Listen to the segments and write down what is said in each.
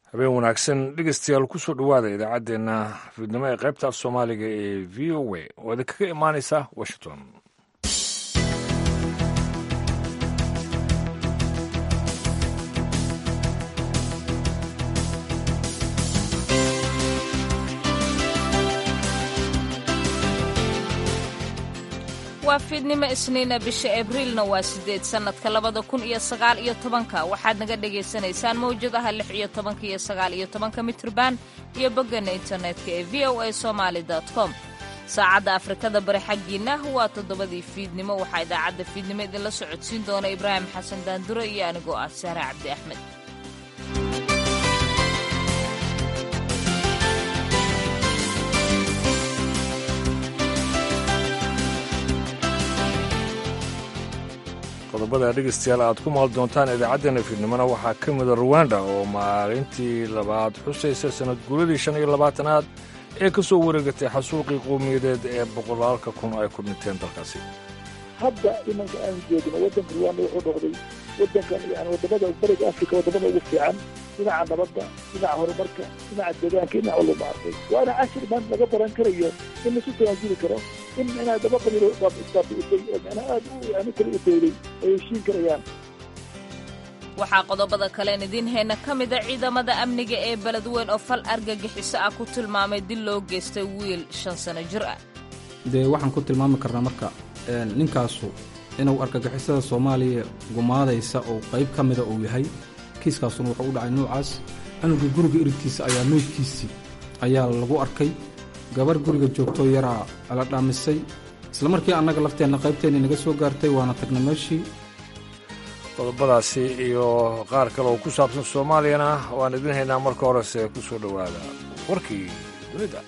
habeen wanaagsan dhegeystayaal kusoo dhowaada idaacaddeenna fiidnimo ee qaybta af soomaaliga ee v o a oo idinkaga imaanaysa washington waa fiidnimo isniina bisha abriilna waa sideed sannadka labada kun iyo sagaal iyo tobanka waxaad naga dhagaysanaysaan mawjadaha lix iyo tobanka iyo sagaal iyo tobanka mitrban iyo boggana internetka ee v o a somaali com saacadda afrikada bari xaggiinna waa toddobadii fiidnimo waxaa idaacadda fiidnimo idinla socodsiin doona ibraahim xasan daanduro iyo anigoo ah sahre cabdi axmed qodobada dhegeystayaal aad ku maal doontaan idaacaddeenna fiidnimona waxaa ka mida ruwanda oo maalintii labaad xusaysa sannad guuladii shan iyo labaatanaad ee ka soo wareegatay xasuuqii qowmiyadeed ee boqolaalka kun ay ku dhinteen dalkaasi hadda imanka aanu joogno waddanka ruwanda wuxuu noqday waddankan yani wadamada bariga africa wadamada ugu fiican dhinaca nabadda dhinaca horumarka dhinaca deegaanka dhinac walba maartay waana cashir maanta laga baran karayo in laisu tanaasuli karo in micnaha daba qabiilo isbaabi'isay oo micnaha aad u yani kala u dowday ay heshiin karayaan waxaa qodobada kaleen idiin hayna ka mida ciidamada amniga ee beledweyn oo fal argagixiso ah ku tilmaamay dil loo geystay wiil shan sano jir ah dee waxaan ku tilmaami karnaa marka ninkaasu inuu argagixisada soomaaliya gumaadaysa oo qayb ka mida uu yahay kiiskaasuna wuxuu u dhacay nuucaas canuga guriga iridkiisa ayaa meydkiisii ayaa lagu arkay gabar guriga joogtoo yaraa la dhaamisay isla markii annaga lafteenna qaybteenni naga soo gaartay waana tagna meeshii qodobadaasi iyo qaar kale oo ku saabsan soomaaliyana waan idin haynaa marka horese ku soo dhowaada warkii dunida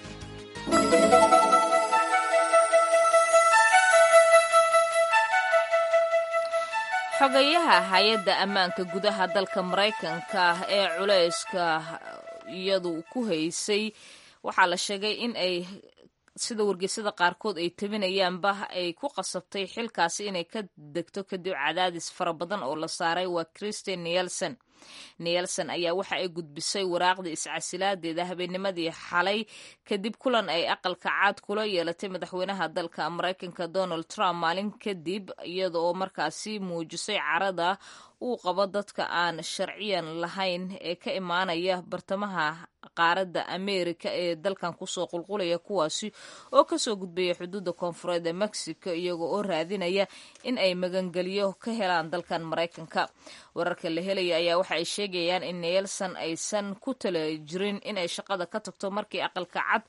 xogayaha hay-adda ammaanka gudaha dalka maraykanka ee culayska iyadu ku haysay waxaa la sheegay in ay sida wargeysyada qaarkood ay tabinayaanba ay ku qasabtay xilkaasi inay ka degto kadib cadaadis fara badan oo la saaray waa christian nielson nielson ayaa waxa ay gudbisay waraaqdii iscasilaadeeda habeennimadii xalay kadib kulan ay aqalka caad kula yeelatay madaxweynaha dalka maraykanka donald trump maalin kadib iyada oo markaasi muujisay carada uu qabo dadka aan sharciyan lahayn ee ka imaanaya bartamaha qaaradda ameerika ee dalkan kusoo qulqulaya kuwaasi oo kasoo gudbaya xuduudda koonfureed ee mexico iyaga oo raadinaya in ay magangeliyo ka helaan dalkan maraykanka wararka la helaya ayaa waxa ay sheegayaan in neelson aysan ku tala jirin inay shaqada ka tagto markii aqalka cad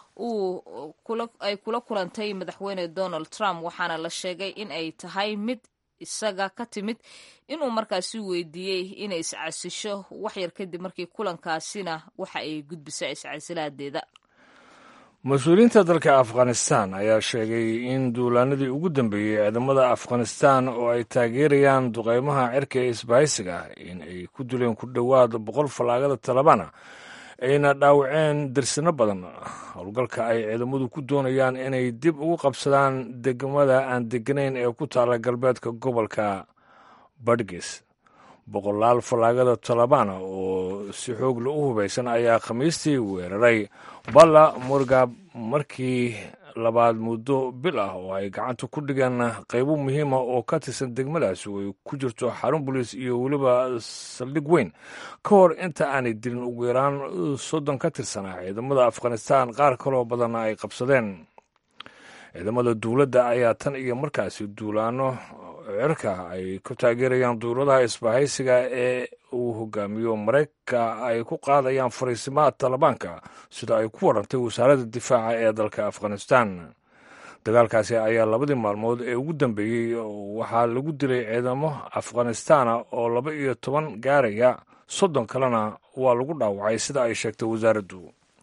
ay kula kulantay madaxweyne donald trump waxaana la sheegay in ay tahay mid isaga ka timid inuu markaasi weydiiyey inay iscasisho waxyar kadib markii kulankaasina waxa ay gudbisa iscasilaadeeda mas-uuliyiinta dalka afghanistan ayaa sheegay in duulaanadii ugu dambeeyey ciidamada afghanistan oo ay taageerayaan duqeymaha cirka ee isbahaysiga in ay ku dileen ku dhowaad boqol fallaagada talabana ayna dhaawaceen dirsino badan howlgalka ay ciidamadu ku doonayaan inay dib ugu qabsadaan degmada aan deganayn ee ku taala galbeedka gobolka badhges boqolaal fallaagada talabana oo si xoogla u hubaysan ayaa khamiistii weeraray balla murgab markii labaad muddo bil ah oo ay gacanta ku dhigeen qaybo muhiima oo ka tirsan degmadaasi oo ay ku jirto xarun boliis iyo weliba saldhig weyn ka hor inta aanay dilin ugu yaraan soddon ka tirsanaa ciidamada afghanistan qaar kaloo badanna ay qabsadeen ciidamada dowladda ayaa tan iyo markaasi duulaano cirka ay ku taageerayaan duuladaha isbahaysiga ee uu hogaamiyo maraykanka ay ku qaadayaan fariisimaha talibaanka sida ay ku warantay wasaaradda difaaca ee dalka afghanistan dagaalkaasi ayaa labadii maalmood ee ugu dambeeyey waxaa lagu dilay ciidamo afghanistana oo laba iyo toban gaaraya soddon kalena waa lagu dhaawacay sida ay sheegtay wasaaraddu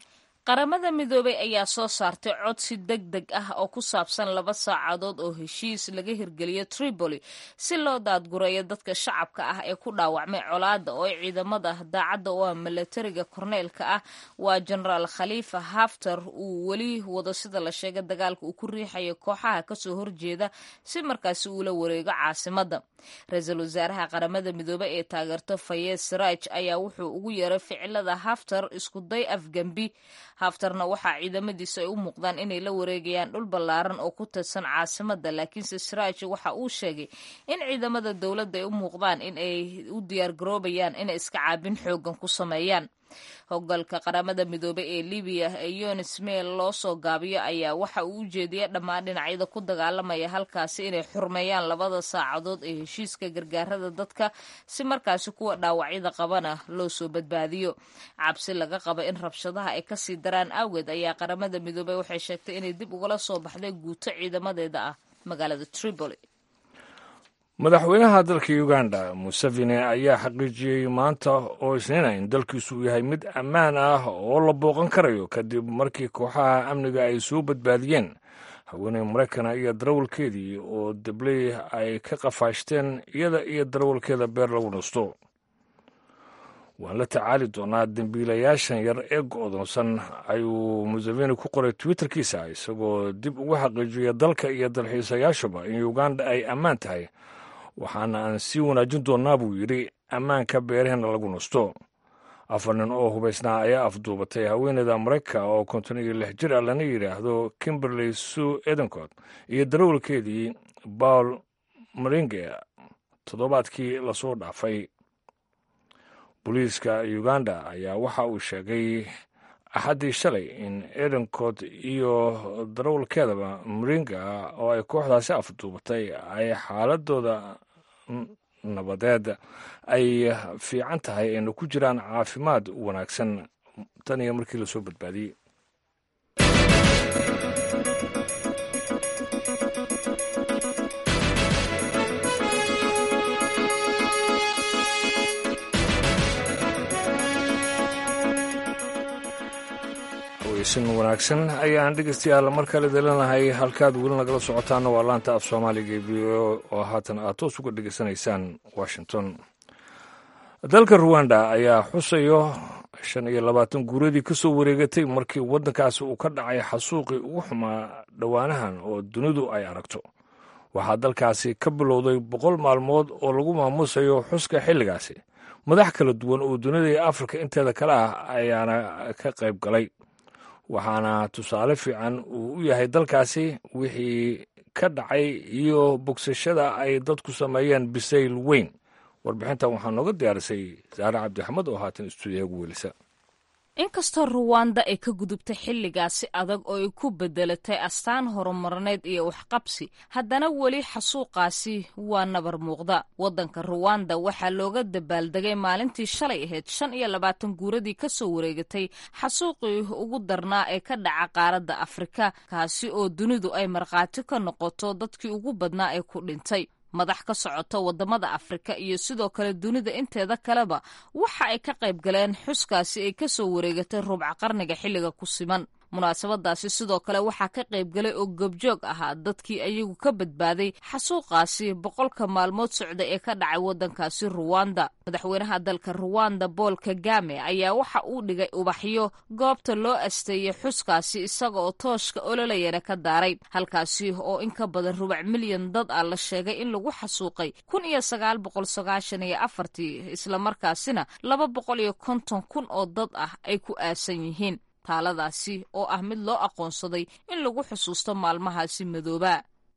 qaramada midoobay ayaa soo saartay codsi deg deg ah oo ku saabsan laba saacadood oo heshiis laga hirgeliyo tripoli si loo daadgureeyo dadka shacabka ah ee ku dhaawacmay colaada oo ay ciidamada daacadda u ah milatariga korneelka ah waa jenaraal khaliifa haftar uu weli wado sida la sheegay dagaalka uu ku riixayo kooxaha kasoo horjeeda si markaasi uula wareego caasimada ra-iisul wasaaraha qaramada midoobey ee taageerto fayez siraaj ayaa wuxuu ugu yeeray ficilada haftar iskuday afgembi haftarna waxaa ciidamadiisa ay u muuqdaan inay la wareegayaan dhul ballaaran oo ku tirsan caasimada laakiinse siraaj waxa uu sheegay in ciidamada dowladda ay u muuqdaan in ay u diyaargaroobayaan inay iska caabin xoogan ku sameeyaan hoggalka qaramada midoobey ee libiya ee yonis meel loo soo gaabiyo ayaa waxa uu u jeediyay dhammaan dhinacyada ku dagaalamaya halkaasi inay xurmeeyaan labada saacadood ee heshiiska gargaarada dadka si markaasi kuwa dhaawacyada qabana loo soo badbaadiyo cabsi laga qaba in rabshadaha ay kasii daraan awgeed ayaa qaramada midoobey waxay sheegtay inay dib ugala soo baxday guuto ciidamadeeda ah magaalada tripoli madaxweynaha dalka uganda museveni ayaa xaqiijiyey maanta oo isniina in dalkiisu uu yahay mid ammaan ah oo la booqan karayo kadib markii kooxaha amniga ay soo badbaadiyeen haweeney maraykana iyo darawalkeedii oo dabley ay ka qafaashteen iyada iyo darawalkeeda beer lagu nasto waan la tacaali doonaa dembiilayaashan yar ee go'doonsan ayuu museveni ku qoray twitterkiisa isagoo dib ugu xaqiijiyay dalka iyo dalxiisayaashuba in uganda ay ammaan tahay waxaana aan sii wanaajin doonnaa buu yidhi ammaanka beeraheenna lagu nasto afar nin oo hubaysnaa ayaa afduubatay haweeneyda maraykanka oo konton iyo lix jir ah lana yidhaahdo kimberley sue edencott iyo darawalkeedii bawl maringe toddobaadkii lasoo dhaafay booliiska uganda ayaa waxa uu sheegay axaddii shalay in edencott iyo darawalkeedaba maringa oo ay kooxdaasi afduubatay ay xaaladooda nabadeed ay fiican tahay ayna ku jiraan caafimaad wanaagsan tan iyo markii lasoo badbaadiyey weysan wanaagsan ayaan dhegeystayaal mar kale dalinahay halkaad weli nagala socotaana waa laanta af soomaaliga ee v o oo haatan aad toos uga dhegeysanaysaan washington dalka ruwanda ayaa xusayo shan iyo labaatan guuradii ka soo wareegatay markii waddankaasi uu ka dhacay xasuuqii ugu xumaa dhowaanahan oo dunidu ay aragto waxaa dalkaasi ka bilowday boqol maalmood oo lagu maamuusayo xuska xilligaasi madax kala duwan oo dunida iyo afrika inteeda kale ah ayaana ka qayb galay waxaana tusaale fiican uu u yahay dalkaasi wixii ka dhacay iyo bogsashada ay dadku sameeyeen bisayl weyn warbixintan waxaa nooga diyaarisay saare cabdixamed oo haatan istuudiyaha ugu welisa inkastoo ruwanda ay ka gudubtay xilligaasi adag oo ay ku bedelatay astaan horumarneed iyo waxqabsi haddana weli xasuuqaasi waa nabar muuqda waddanka ruwanda waxaa looga dabaaldegay maalintii shalay ahayd shan iyo labaatan guuradii ka soo wareegatay xasuuqii ugu darnaa ee ka dhaca qaaradda afrika kaasi oo dunidu ay markhaati ka noqoto dadkii ugu badnaa ee ku dhintay madax ka socota wadamada afrika iyo sidoo kale dunida inteeda kaleba waxa ay ka qayb galeen xuskaasi ay ka soo wareegatay rubca qarniga xilliga ku siman munaasabadaasi sidoo kale waxaa ka qayb galay oo gobjoog ahaa dadkii ayagu ka badbaaday xasuuqaasi boqolka maalmood socda ee ka dhacay waddankaasi ruwanda madaxweynaha dalka ruwanda bool kagame ayaa waxa uu dhigay ubaxyo goobta loo asteeyey xuskaasi isaga oo tooshka ololayana ka daaray halkaasi oo in ka badan rubac milyan dad ah la sheegay in lagu xasuuqay kun iyo sagaal boqol sagaashan iyo afartii islamarkaasina laba boqol iyo konton kun oo dad ah ay ku aasan yihiin taaladaasi oo ah mid loo aqoonsaday in lagu xusuusto maalmahaasi madooba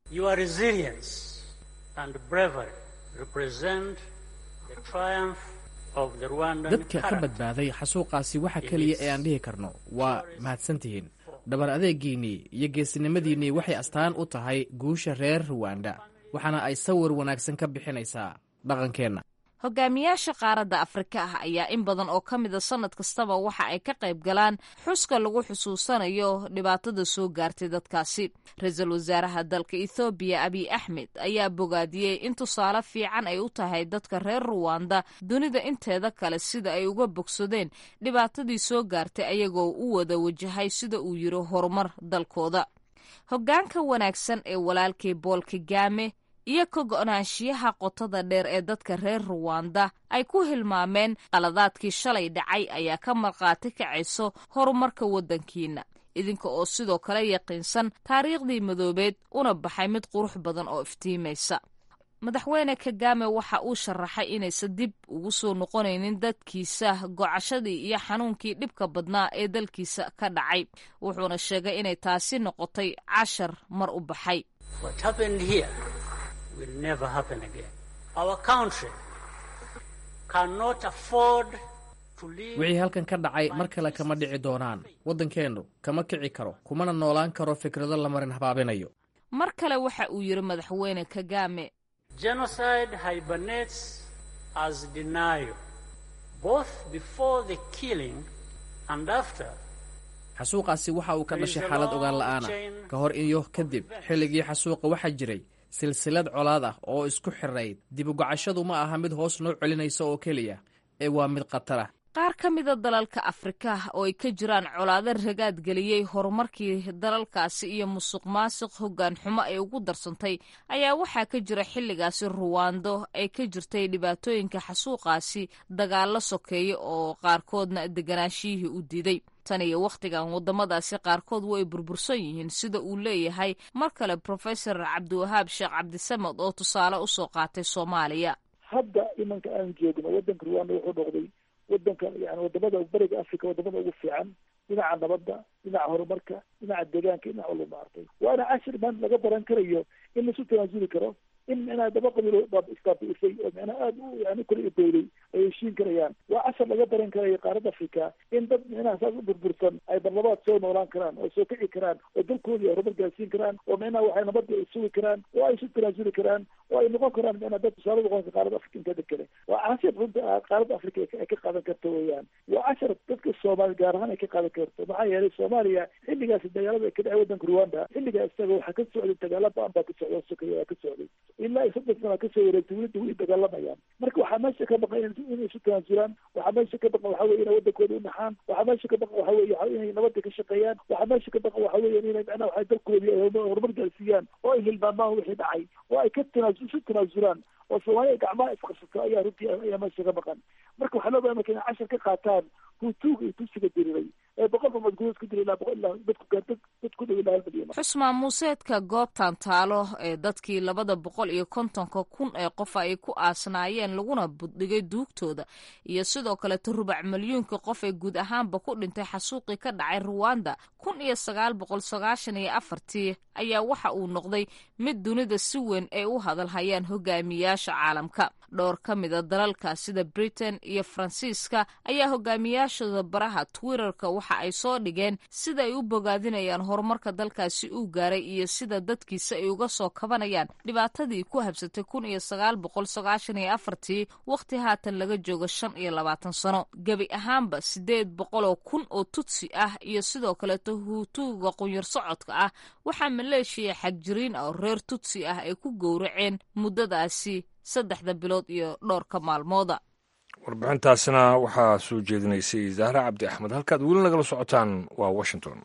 dadka ka badbaaday xasuuqaasi waxa keliya ee aan dhihi karno waa mahadsantihiin dhabar adeegiinnii iyo geesinimadiinnii waxay astaan u tahay guusha reer ruwanda waxaana ay sawir wanaagsan ka bixinaysaa dhaqankeenna hogaamiyaasha qaaradda afrika ah ayaa in badan oo ka mida sannad kastaba waxa ay ka qayb galaan xuska lagu xusuusanayo dhibaatada soo gaartay dadkaasi ra-iisul wasaaraha dalka ethoobiya abiy axmed ayaa bogaadiyey in tusaale fiican ay u tahay dadka reer ruwanda dunida inteeda kale sida ay uga bogsadeen dhibaatadii soo gaartay ayagoo u wada wajahay sida uu yiri horumar dalkooda hoggaanka wanaagsan ee walaalkii bool kagame iyo ka go-naanshiyaha qotada dheer ee dadka reer ruwanda ay ku hilmaameen qaladaadkii shalay dhacay ayaa ka markhaati kacayso horumarka waddankiina idinka oo sidoo kale yaqiinsan taariikhdii madoobeed una baxay mid qurux badan oo iftiimaysa madaxweyne kagame waxa uu sharaxay inaysan dib ugu soo noqonaynin dadkiisa gocashadii iyo xanuunkii dhibka badnaa ee dalkiisa ka dhacay wuxuuna sheegay inay taasi noqotay cashar mar u baxay wixii halkan ka dhacay mar kale kama dhici doonaan waddankeennu kama kici karo kumana noolaan karo fikrado la marin habaabinayo mar kale waxa uu yidhi madaxweyne kagame Genocide hibernates as denial, both before the killing and after. xasuuqaasi waxa uu ka dhashay xaalad ogaan la'aana ka hor iyo kadib xilligii xasuuqa waxaa jiray silsilad colaad ah oo isku xirayd dibugacashadu ma aha mid hoos noo celinaysa oo keliya ee waa mid khatar ah qaar ka mida dalalka afrika oo ay ka jiraan colaado ragaad geliyey horumarkii dalalkaasi iyo musuq maasuq hoggaan xumo ay ugu darsantay ayaa waxaa ka jira xilligaasi ruwando ay ka jirtay dhibaatooyinka xasuuqaasi dagaallo sokeeya oo qaarkoodna deganaashiyihii u diiday tan iyo wakhtigan waddamadaasi qaarkood way burbursan yihiin sida uu leeyahay mar kale profesor cabdiwahaab sheekh cabdisamed oo tusaale usoo qaatay soomaaliya hadda imanka aan joogno waddanka ruwanda wuxuu noqday waddanka yani wadamada bariga africa wadamada ugu fiican dhinaca nabadda dhinaca horumarka dhinaca deegaanka dhinaca ulu maartay waana cashir man laga baran karayo in laisu tanaasuli karo in micnaha daba qabiilo isbaabi'isay oo micnaha aada u yani kula idowday ay heshiin karayaan waa cashar laga baran karayo qaaradda africa in dad micnaha saas u burbursan ay barlabaad soo noolaan karaan oo soo kici karaan oo dalkoodii horumar gaarsiin karaan oo micnaha waxay nabadda ay sugi karaan oo ay isu tanaasuli karaan oo ay noqon karaan micnaha dad tusaale noqon qaaradda africa inteeda kale waa cashar runta qaaradda africa ay ka qaadan karto weeyaan waa cashar dadka soomaali gaar ahaan ay ka qaadan karto maxaa yeelay soomaaliya xilligaasi dagaalada ka dhacay waddanka rwanda xilligaa isaga waxaa ka socday dagaala ba-an baa ka socda sokaya waa ka socday ilaa soddon sana kasoo wareegtay welida way dagaalamayaan marka waxaa meesha ka baqan inay isu tanaasulaan waxaa meesha ka baqan waxa weye inay waddankooda unaxaan waxaa meesha ka baqan waxa weye inay nabadda ka shaqeeyaan waxaa meesha ka baqan waxa weya inay macnaha waxay dalkoodii ay horumar gaarsiiyaan oo ay hilmaamaan wixii dhacay oo ay ka tanaasu isu tanaasulaan oo soomaaliya gacmaha isqabsato ayaa runtii ayaa meesha ka baqan marka waxaa loo bahay marka inay cashar ka qaataan hutuuga iyo tusiga diriray ee boqolba madgudood ku dira ilaa boqol ilaa dadku dad dad ku dhow ilaa hal milyan xusmaan muuseedka goobtan taalo ee dadkii labada boqol iyo kontonka kun ee qof ay ku aasnaayeen laguna buddhigay duugtooda iyo sidoo kaleto rubac milyuunka qof ee guud ahaanba ku dhintay xasuuqii ka dhacay ruwanda kun iyo sagaal boqol sagaashan iyo afartii ayaa waxa uu noqday mid dunida si weyn ay u hadalhayaan hogaamiyaasha caalamka dhowr ka mida dalalka sida britain iyo faransiiska ayaa hogaamiyaashooda baraha twitterka waxa ay soo dhigeen sida ay u bogaadinayaan horumarka dalkaasi uu gaaray iyo sida dadkiisa ay uga soo kabanayaan dhibaatadii ku habsatay kun iyo sagaal boqol sagaashan iyo afartii wakhti haatan laga joogo shan iyo labaatan sano gebi ahaanba sideed boqoloo kun oo tutsi ah iyo sidoo kaleeto huutuuga qunyar socodka ah waxaa maleeshiya xagjiriin ah oo reer tutsi ah ay ku gowraceen muddadaasi saddexda bilood iyo dhowrka maalmooda warbixintaasina waxaa soo jeedinaysay zahra cabdi axmed halkaad weli nagala socotaan waa washington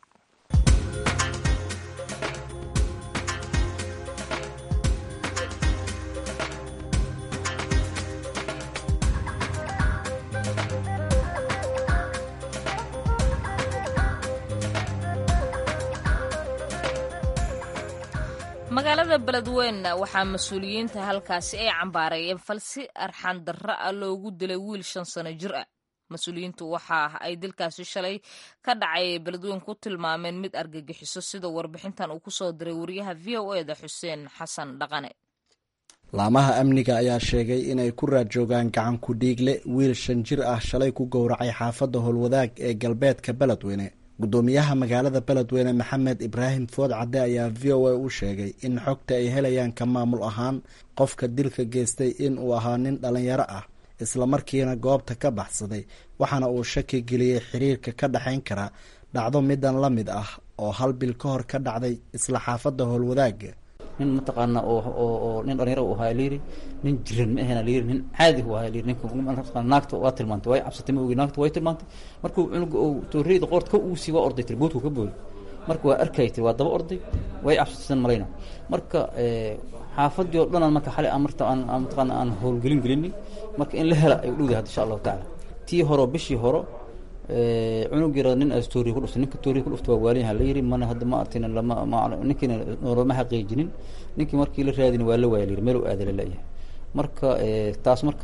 magaalada beledweyne waxaa mas-uuliyiinta halkaasi ay cambaareeyeen falsi arxan darro ah loogu dilay wiil shan sano jir ah mas-uuliyiintu waxa ay dilkaasi shalay ka dhacay beledweyne ku tilmaameen mid argagixiso sida warbixintan uu kusoo diray wariyaha v o eda xuseen xasan dhaqane laamaha amniga ayaa sheegay inay ku raad joogaan gacan ku dhiigle wiil shan jir ah shalay ku gowracay xaafadda howlwadaag ee galbeedka beledweyne gudoomiyaha magaalada beledweyne maxamed ibraahim food cadde ayaa v o a u sheegay in xogta ay helayaan ka maamul ahaan qofka dilka geystay in uu ahaa nin dhalinyaro ah islamarkiina goobta ka baxsaday waxaana uu shaki geliyey xiriirka ka dhexayn kara dhacdo midan la mid ah oo hal bil ka hor ka dhacday isla xaafadda howlwadaaga nin mataqaana oo nin dhalinyaro u ahaa layiri nin jiran ma ahena layiri nin caadi u ahaa layiri ninka naagta waa tilmaantay way cabsatay ma ogi naagta way tilmaantay markuu cunuga uu tooreyda qoorta ka uusi waa orday tiri boodku ka booday marka waa arkay tiri waa daba orday way cabsataysan malayna marka xaafadii oo dhan aan marka xalay aan marta aan mataqaana aan howlgelin gelinay marka in la hela ay u dhowdahay hadda insha allahu tacaala tii horo bishii horo cunug yara nin as tooriya ku dhuftay ninka tooriya ku dhuftay waa waalinyaha la yiri mana hadda ma artin lama ma ninkiina noolama xaqiijinin ninkii markii la raadin waa la waaya la yiri meel u aada la la'yahay marka taas marka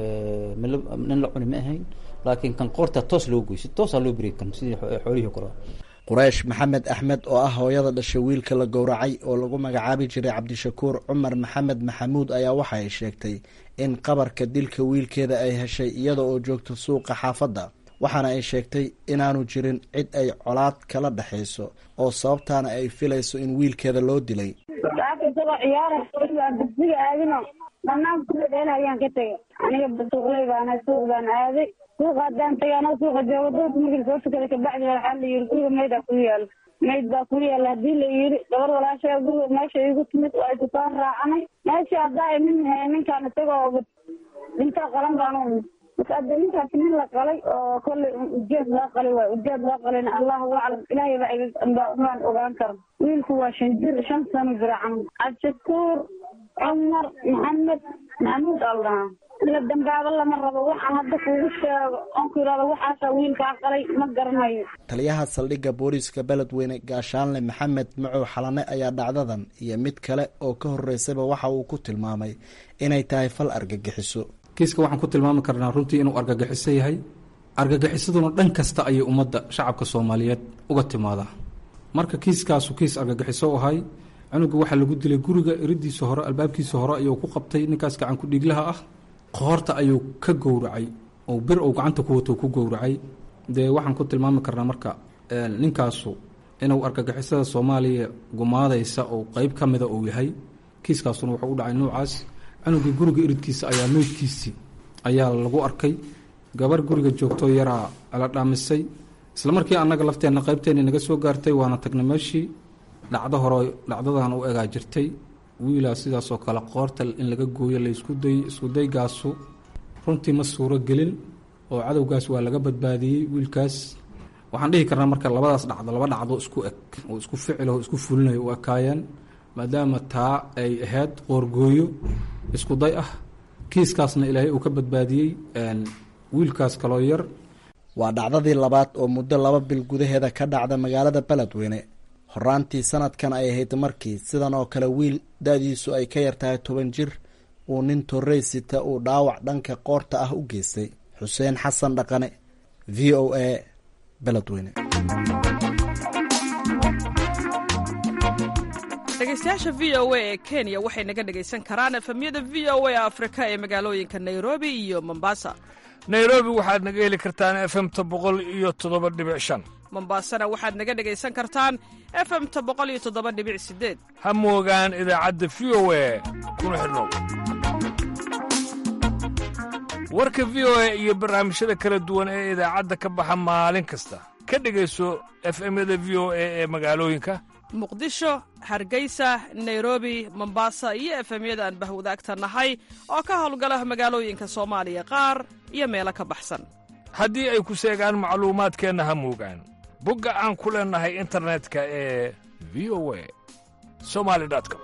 nin la cuni ma ahayn laakiin kan qoorta toos loo goy si toosaa loo beriy kan sidii xoolihii kora quraysh maxamed axmed oo ah hooyada dhashay wiilka la gowracay oo lagu magacaabi jiray cabdishakuur cumar maxamed maxamuud ayaa waxa ay sheegtay in qabarka dilka wiilkeeda ay heshay iyada oo joogta suuqa xaafadda waxaana ay sheegtay inaanu jirin cid ay colaad kala dhexayso oo sababtaana ay filayso in wiilkeeda loo dilay isagoo ciyaara dugsiga aadino dhanaan kuladheel ayaan ka tegay aniga suuqley baana suuq baan aaday suuqa haddaan tagay anoo suuqa joogo dadka markii soo tukada kabacdi waxaa la yiri guriga maydaa ku yaalo mayd baa ku yaala hadii la yiri gabar walaashaa guriga meesha igu timid waa isoo raacanay meesha haddaa nin ninkaan isagoo dhintaa qalan baan marka hadda ninkaas nin la qalay oo kolley ujeed loo qalay waay ujeed loo qalayna allahu aclam ilaahay baa baan ogaan karo wiilku waa shan jir shan sano jira camal cabdishakuur cumar maxamed maxamuud aldhahaa ila dambaaba lama rabo waxaan hadda kuugu sheego oon ku yidhahdo waxaasaa wiilkaa qalay ma garanayo taliyaha saldhigga booliiska beledweyne gaashaanle maxamed macow xalane ayaa dhacdadan iyo mid kale oo ka horeysayba waxa uu ku tilmaamay inay tahay fal argagixiso kiiska waxaan ku tilmaami karnaa runtii inuu argagixiso yahay argagixisaduna dhan kasta ayay ummadda shacabka soomaaliyeed uga timaadaa marka kiiskaasu kiis argagixiso u ahay cunuga waxaa lagu dilay guriga eridiisa hore albaabkiisa hore ayuu ku qabtay ninkaas gacan ku-dhiiglaha ah qoorta ayuu ka gowracay oo bir uu gacanta ku wato ku gowracay dee waxaan ku tilmaami karnaa marka ninkaasu inuu argagixisada soomaaliya gumaadaysa oo qeyb ka mida uu yahay kiiskaasuna wuxuu u dhacay nuucaas cunugii guriga iridkiisa ayaa meydkiisii ayaa lagu arkay gabar guriga joogtoo yaraa la dhaamisay isla markii annaga lafteenna qaybteenni naga soo gaartay waana tagnay meeshii dhacdo hore dhacdadan u egaa jirtay wiilaa sidaasoo kale qoorta in laga gooyo laysku day iskudaygaasu runtii ma suuro gelin oo cadowgaas waa laga badbaadiyey wiilkaas waxaan dhihi karnaa marka labadaas dhacdo laba dhacdo isku eg oo isku ficiloo isku fulinayo u ekaayeen maadaama taa ay ahayd qoorgooyo isku day ah kiiskaasna ilaahay uu ka badbaadiyey wiilkaas kaloo yar waa dhacdadii labaad oo muddo laba bil gudaheeda ka dhacda magaalada beledweyne horaantii sanadkan ay ahayd markii sidan oo kale wiil da-diisu ay ka yartahay toban jir uu nin torrey sita uu dhaawac dhanka qoorta ah u geystay xuseen xasan dhaqane v o a beledweyne dhegeystayaasha v o a ee kenya waxay naga dhegaysan karaan efemyada v o a afrika ee magaalooyinka nairobi iyo mombasa nairobi waxaad naga heli kartaan efemta boqol iyo toddoba dhibic shan mombasana waxaad naga dhegaysan kartaan efemta boqol iyo toddoba dhibic sideed ha moogaan idaacadda v o a kuna xidhnow warka v o a iyo barnaamijyada kala duwan ee idaacadda ka baxa maalin kasta ka dhegayso efemyada v o a ee magaalooyinka muqdisho hargeysa nairobi mombasa iyo efemyada aan bahwadaagta nahay oo ka howlgala magaalooyinka soomaaliya qaar iyo meelo ka baxsan haddii ay ku seegaan macluumaadkeenna ha moogaan bogga aan ku leennahay internetka ee v o a somali com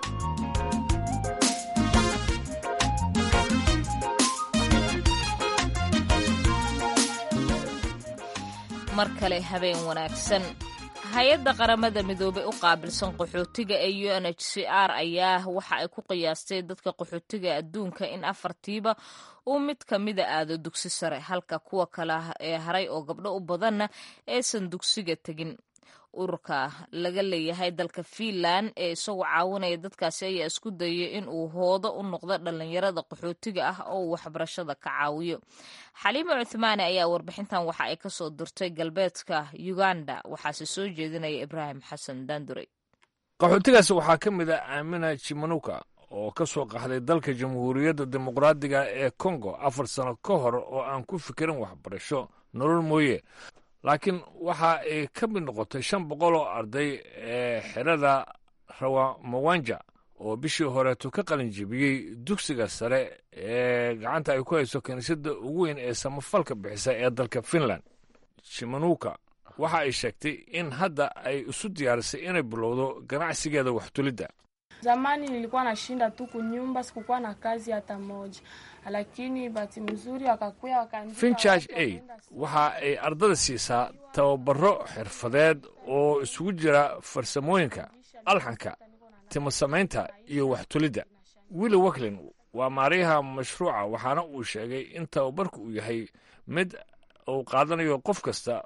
mar kale habeen wanaagsan hay-adda qaramada midoobey u qaabilsan qaxootiga ee u n h c r ayaa waxa ay ku qiyaastay dadka qaxootiga adduunka in afartiiba uu mid ka mida aado dugsi sare halka kuwa kale ee haray oo gabdho u badanna aysan dugsiga tegin ururka laga leeyahay dalka fiinland ee isagoo caawinaya dadkaasi ayaa isku dayay in uu hoodo u noqdo dhallinyarada qaxootiga ah oo uu waxbarashada ka caawiyo xaliimo cuthmaane ayaa warbixintan waxa ay kasoo dirtay galbeedka uganda waxaase soo jeedinaya ibraahim xasan daandurey qaxootigaas waxaa ka mid a aamina jimanuka oo ka soo qaxday dalka jamhuuriyadda dimuqraadiga ee kongo afar sano ka hor oo aan ku fikirin waxbarasho nolol mooye laakiin waxa ay ka mid noqotay shan boqol oo arday ee xerada rawamawanja oo bishii horeeto ka qalin jebiyey dugsiga sare ee gacanta ay ku hayso kiniisadda ugu weyn ee samafalka bixisa ee dalka finland shimanuka waxa ay sheegtay in hadda ay isu diyaarisay inay bilowdo ganacsigeeda waxtulidda Zamani nilikuwa nashinda tu kunyumba, sikukuwa na kazi hata moja, lakini bahati mzuri wakakuya wakaandika. finchurch aid waxa ay ardada siisaa tababaro xirfadeed oo isugu jira farsamooyinka alxanka timo samaynta iyo waxtulidda willi waklin waa maariyaha mashruuca waxaana uu sheegay in tababarku uu yahay mid uu qaadanayo qof kasta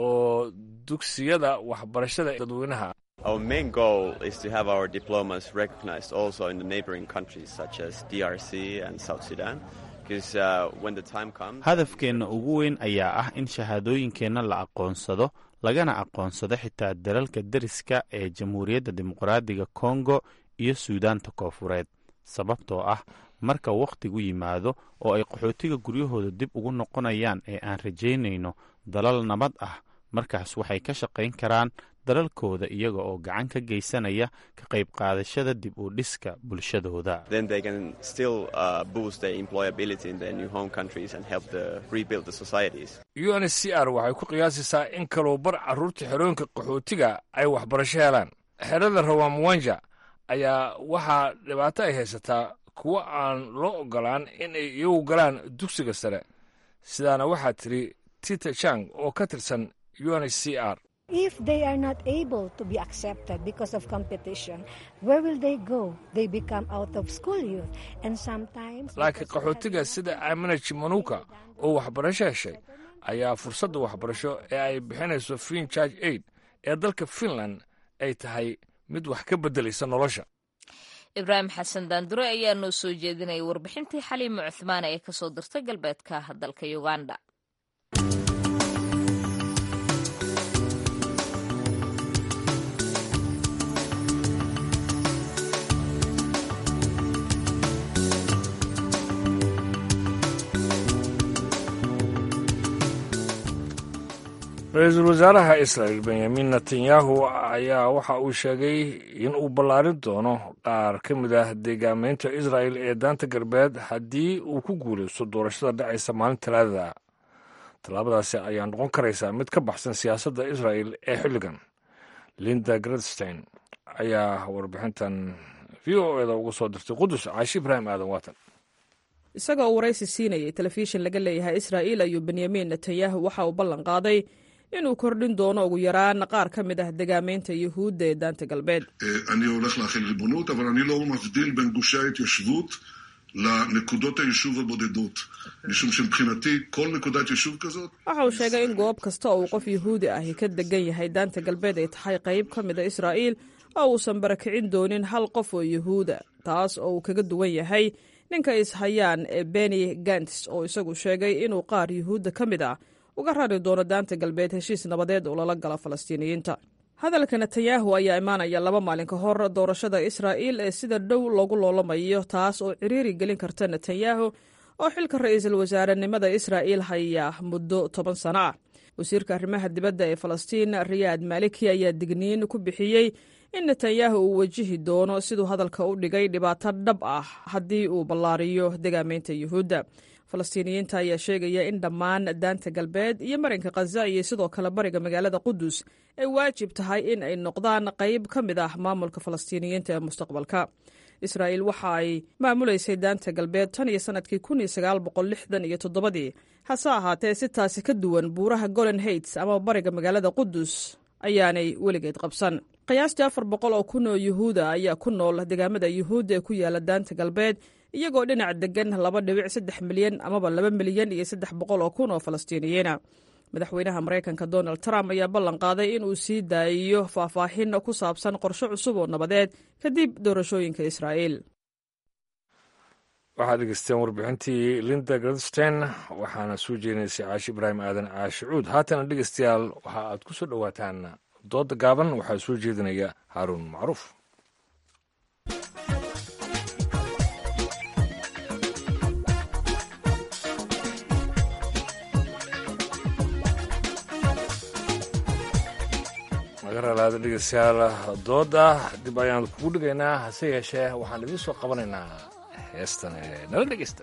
oo dugsiyada waxbarashada dadweynaha Our main goal is to have our diplomas recognized also in the neighboring countries such as DRC and South Sudan. Because uh, when the time comes, hadafkeenna ugu weyn ayaa ah in shahaadooyinkeenna la aqoonsado lagana aqoonsado xitaa dalalka deriska ee jamhuuriyadda dimuqraadiga kongo iyo suudaanta koofureed sababtoo ah marka wakhtigu yimaado oo ay qaxootiga guryahooda dib ugu noqonayaan ee aan rajaynayno dalal nabad ah markaas waxay ka shaqayn karaan dalalkooda iyaga oo gacan ka geysanaya ka qayb qaadashada dib u dhiska bulshadooda then they can still uh, boost their employability in their new home countries and help the rebuild the societies. unhcr waxay ku qiyaasaysaa in kaloo bar carruurta xerooyinka qaxootiga ay waxbarasho helaan xerada rawamwanja ayaa waxaa dhibaato ay haysataa kuwo aan loo ogolaan in ay iyagu galaan dugsiga sare sidaana waxaa tiri tita chang oo ka tirsan unhcr If they are not able to be accepted because of competition, where will they go? They become out of school youth. And sometimes. laakiin qaxootiga sida aamina jimanuka oo waxbarasho heshay ayaa fursadda waxbarasho ee ay bixinayso finchurch aid ee dalka finland ay tahay mid wax ka beddelaysa nolosha ibraahim xasan daandure ayaa noo soo jeedinaya warbixintii xaliimo cuthmaane ee kasoo dirtay galbeedka dalka uganda ra-iisul wasaaraha israel benyamin netanyahu ayaa waxa uu sheegay in uu ballaarin doono qaar ka mid ah deegaameynta israel ee daanta galbeed haddii uu ku guulaysto doorashada dhacaysa maalin talaadada tallaabadaasi ayaa noqon karaysaa mid ka baxsan siyaasadda israel ee xilligan linda gradstein ayaa warbixintan v o eda uga soo dirtay qudus caashi ibraahim aadan waatan isagoo uu waraysi siinayay telefishin laga leeyahay israa'iil ayuu benyamin netanyahu waxa uu ballan qaaday inuu kordhin doono ugu yaraan qaar ka mid ah degaamaynta yuhuudda ee daanta galbeed אני הולך להחיל ריבונות, אבל אני לא מבדיל בין גושי ההתיישבות לנקודות היישוב הבודדות. משום שמבחינתי, כל נקודת יישוב כזאת... waxa uu sheegay in goob kasta oo uu qof yuhuudi ahi ka degan yahay daanta galbeed ay tahay qayb ka mid a israa'iil oo uusan barakicin doonin hal qof oo yuhuuda taas oo uu kaga duwan yahay ninka ishayaan ee beni gants oo isagu sheegay inuu qaar yuhuudda ka mid ah uga rari doono daanta galbeed heshiis nabadeed oo lala gala falastiiniyiinta hadalka netanyahu ayaa imaanaya laba maalin ka hor doorashada israa'iil ee sida dhow loogu loolamayo taas oo ciriiri gelin karta netanyahu oo xilka ra'iisul wasaarenimada israa'iil haya muddo toban sano ah wasiirka arrimaha dibadda ee falastiin riyaad maliki ayaa digniin ku bixiyey in netanyahu uu wajihi doono siduu hadalka u dhigay dhibaato dhab ah haddii uu ballaariyo degaamaynta yuhuudda falastiiniyiinta ayaa sheegaya in dhammaan daanta galbeed iyo marinka khaza iyo sidoo kale bariga magaalada qudus ay waajib tahay in ay noqdaan qayb ka mid ah maamulka falastiiniyiinta ee mustaqbalka israa'iil waxa ay maamulaysay daanta galbeed tan iyo sannadkii kun iyo sagaal boqol lixdan iyo toddobadii hase ahaatee si taasi ka duwan buuraha golan heights ama bariga magaalada qudus ayaanay weligeed qabsan qiyaastii afar boqol oo kun oo yuhuuda ayaa ku nool degaamada yuhuudda ee ku yaala daanta galbeed iyagoo dhinac degan laba dhibic saddex milyan amaba laba milyan iyo saddex boqol oo kun oo falastiiniyiina madaxweynaha maraykanka donald trump ayaa ballan qaaday in uu sii daayiyo faahfaahin ku saabsan qorshe cusub oo nabadeed kadib doorashooyinka israa'iil waxaad dhegeysteen warbixintii linda gradstein waxaana soo jeedinaysay caashi ibraahim aadan caashicuud haatana dhegeystayaal waxa aad ku soo dhowaataan dooda gaaban waxaa soo jeedinaya haaruun macruuf naga ralaada dhegeystayaal dooda dib ayaan kugu dhigaynaa hase yeeshee waxaan idiin soo qabanaynaa heestan ee nala dhegeysta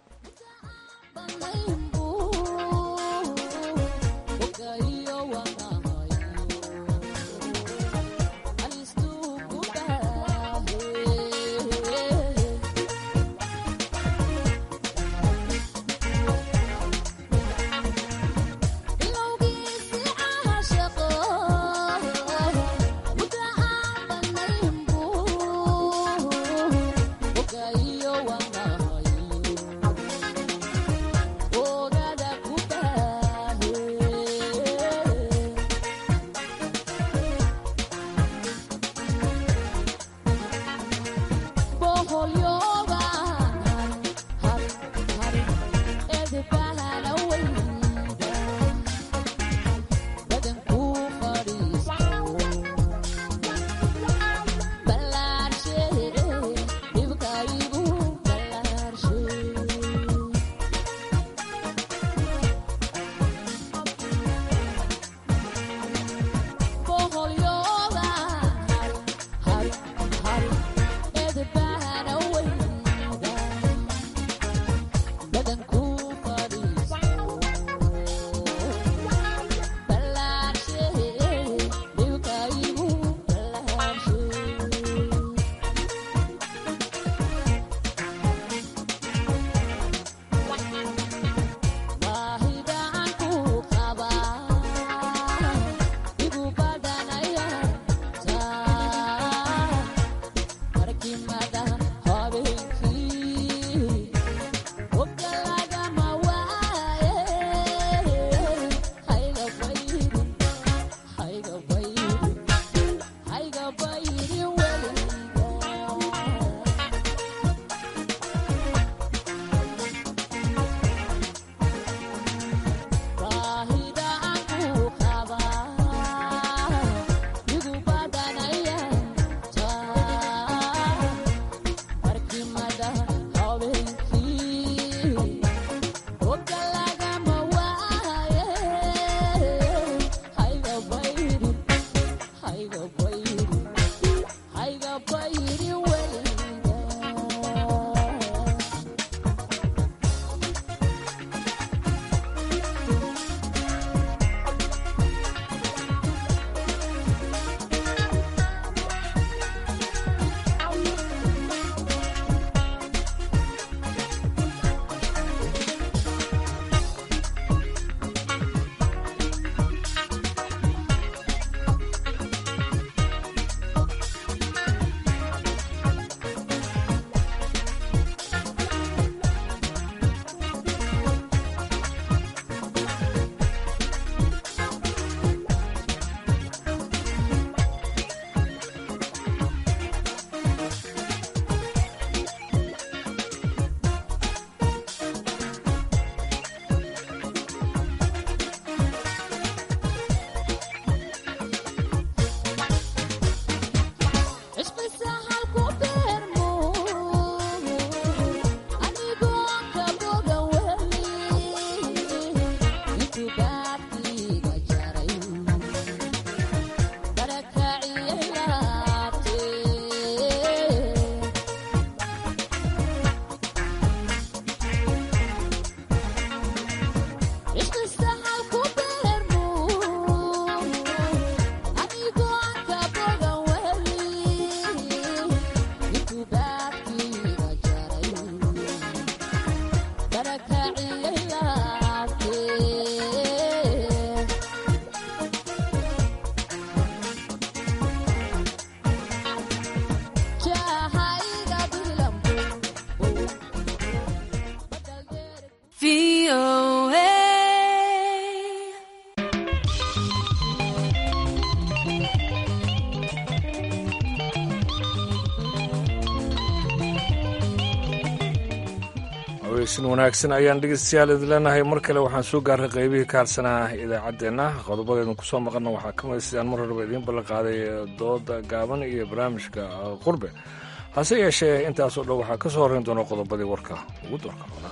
weysin wanaagsan ayaan dhegeystayaal idin leenahay mar kale waxaan soo gaarray qaybihii ka harsanaa idaacaddeenna qodobadeednu kusoo maqanna waxaa ka mid sidaan mar horeba idiin ballan qaaday dooda gaaban iyo barnaamijka qurbe hase yeeshee intaasoo dhan waxaa ka soo horrayn doona qodobadii warka ugu doorka doona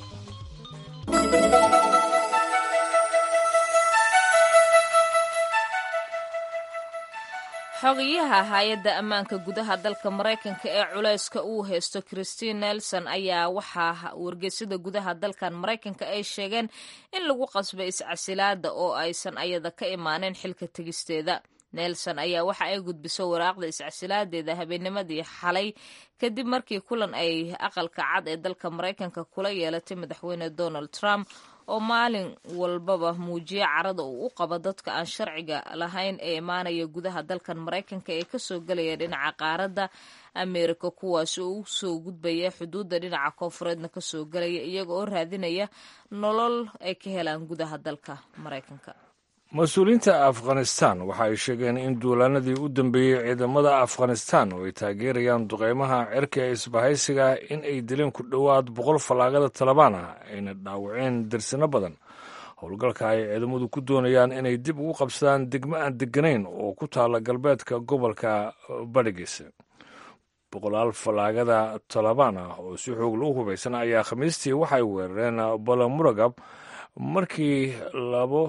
xogayaha hay-adda ammaanka gudaha dalka maraykanka ee culayska uu haysto christine nelson ayaa waxaa wargeysada gudaha dalkan maraykanka ay sheegeen in lagu qasbay iscasilaada oo aysan ayada ka imaanin xilka tegisteeda nelson ayaa waxa ay gudbiso waraaqda iscasilaadeeda habeennimadii xalay kadib markii kulan ay aqalka cad ee dalka maraykanka kula yeelatay madaxweyne donald trump oo maalin walbaba muujiya carada uu u qabo dadka aan sharciga lahayn ee imaanaya gudaha dalkan maraykanka ee kasoo gelaya dhinaca qaaradda ameerika kuwaas oo u soo gudbaya xuduudda dhinaca koonfureedna kasoo gelaya iyaga oo raadinaya nolol ay ka helaan gudaha dalka maraykanka mas-uuliyiinta afghanistan waxa ay sheegeen in duulaanadii u dambeeyey ciidamada afghanistan oo ay taageerayaan duqeymaha cirka ee isbahaysiga in ay dileen ku dhowaad boqol fallaagada talabaan ah ayna dhaawaceen darsino badan howlgalka ay ciidamadu ku doonayaan inay dib ugu qabsadaan degmo aan deganayn oo ku taala galbeedka gobolka badhigis boqolaal fallaagada talabaan ah oo si xoog lagu hubaysan ayaa khamiistii waxay weerareen balamuragab markii labo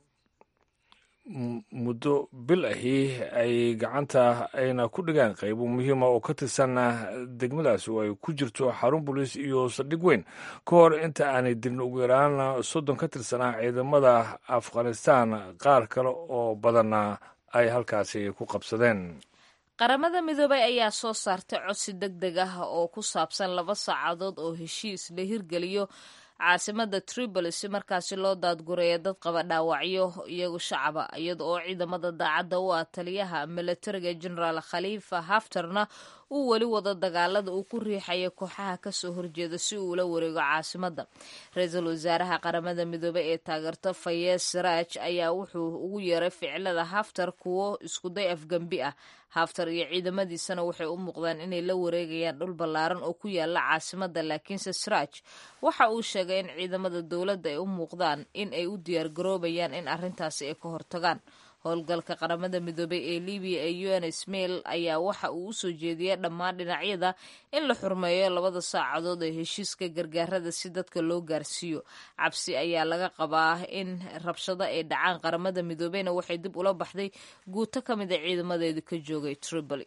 muddo bil ahi ay gacanta ayna ku dhigaan qaybo muhiima oo ka tirsan degmadaasi oo ay ku jirto xarun boliis iyo saldhig weyn ka hor inta aanay dilin ugu yaraan soddon ka tirsanaa ciidamada afghanistan qaar kale oo badanna ay halkaasi ku qabsadeen qaramada midoobay ayaa soo saartay codsi deg deg ah oo ku saabsan laba saacadood oo heshiis la hirgeliyo caasimada tripoli si markaasi loo daadgureeya dad qaba dhaawacyo iyagu shacaba iyada oo ciidamada daacadda u ah taliyaha milatariga generaal khaliifa haftarna uu weli wado dagaalada uu ku riixaya kooxaha kasoo horjeeda si uu ula wareego caasimada ra-iisul wasaaraha qaramada midoobey ee taageerto fayez saraaj ayaa wuxuu ugu yeeray ficilada haftar kuwo iskuday afgembi ah haftar iyo ciidamadiisana waxay u muuqdaan inay la wareegayaan dhul ballaaran oo ku yaala caasimada laakiinse saraaj waxa uu sheegay in ciidamada dowladda ay u muuqdaan in ay u diyaargaroobayaan in arrintaasi ay ka hortagaan howlgalka qaramada midoobey ee libiya ee un smail ayaa waxa uu usoo jeediyay dhammaan dhinacyada in la xurmeeyo labada saacadood ee heshiiska gargaarada si dadka loo gaarsiiyo cabsi ayaa laga qabaa in rabshado ay dhacaan qaramada midoobeyna waxay dib ula baxday guuto ka mid a ciidamadeedu ka joogay tripoli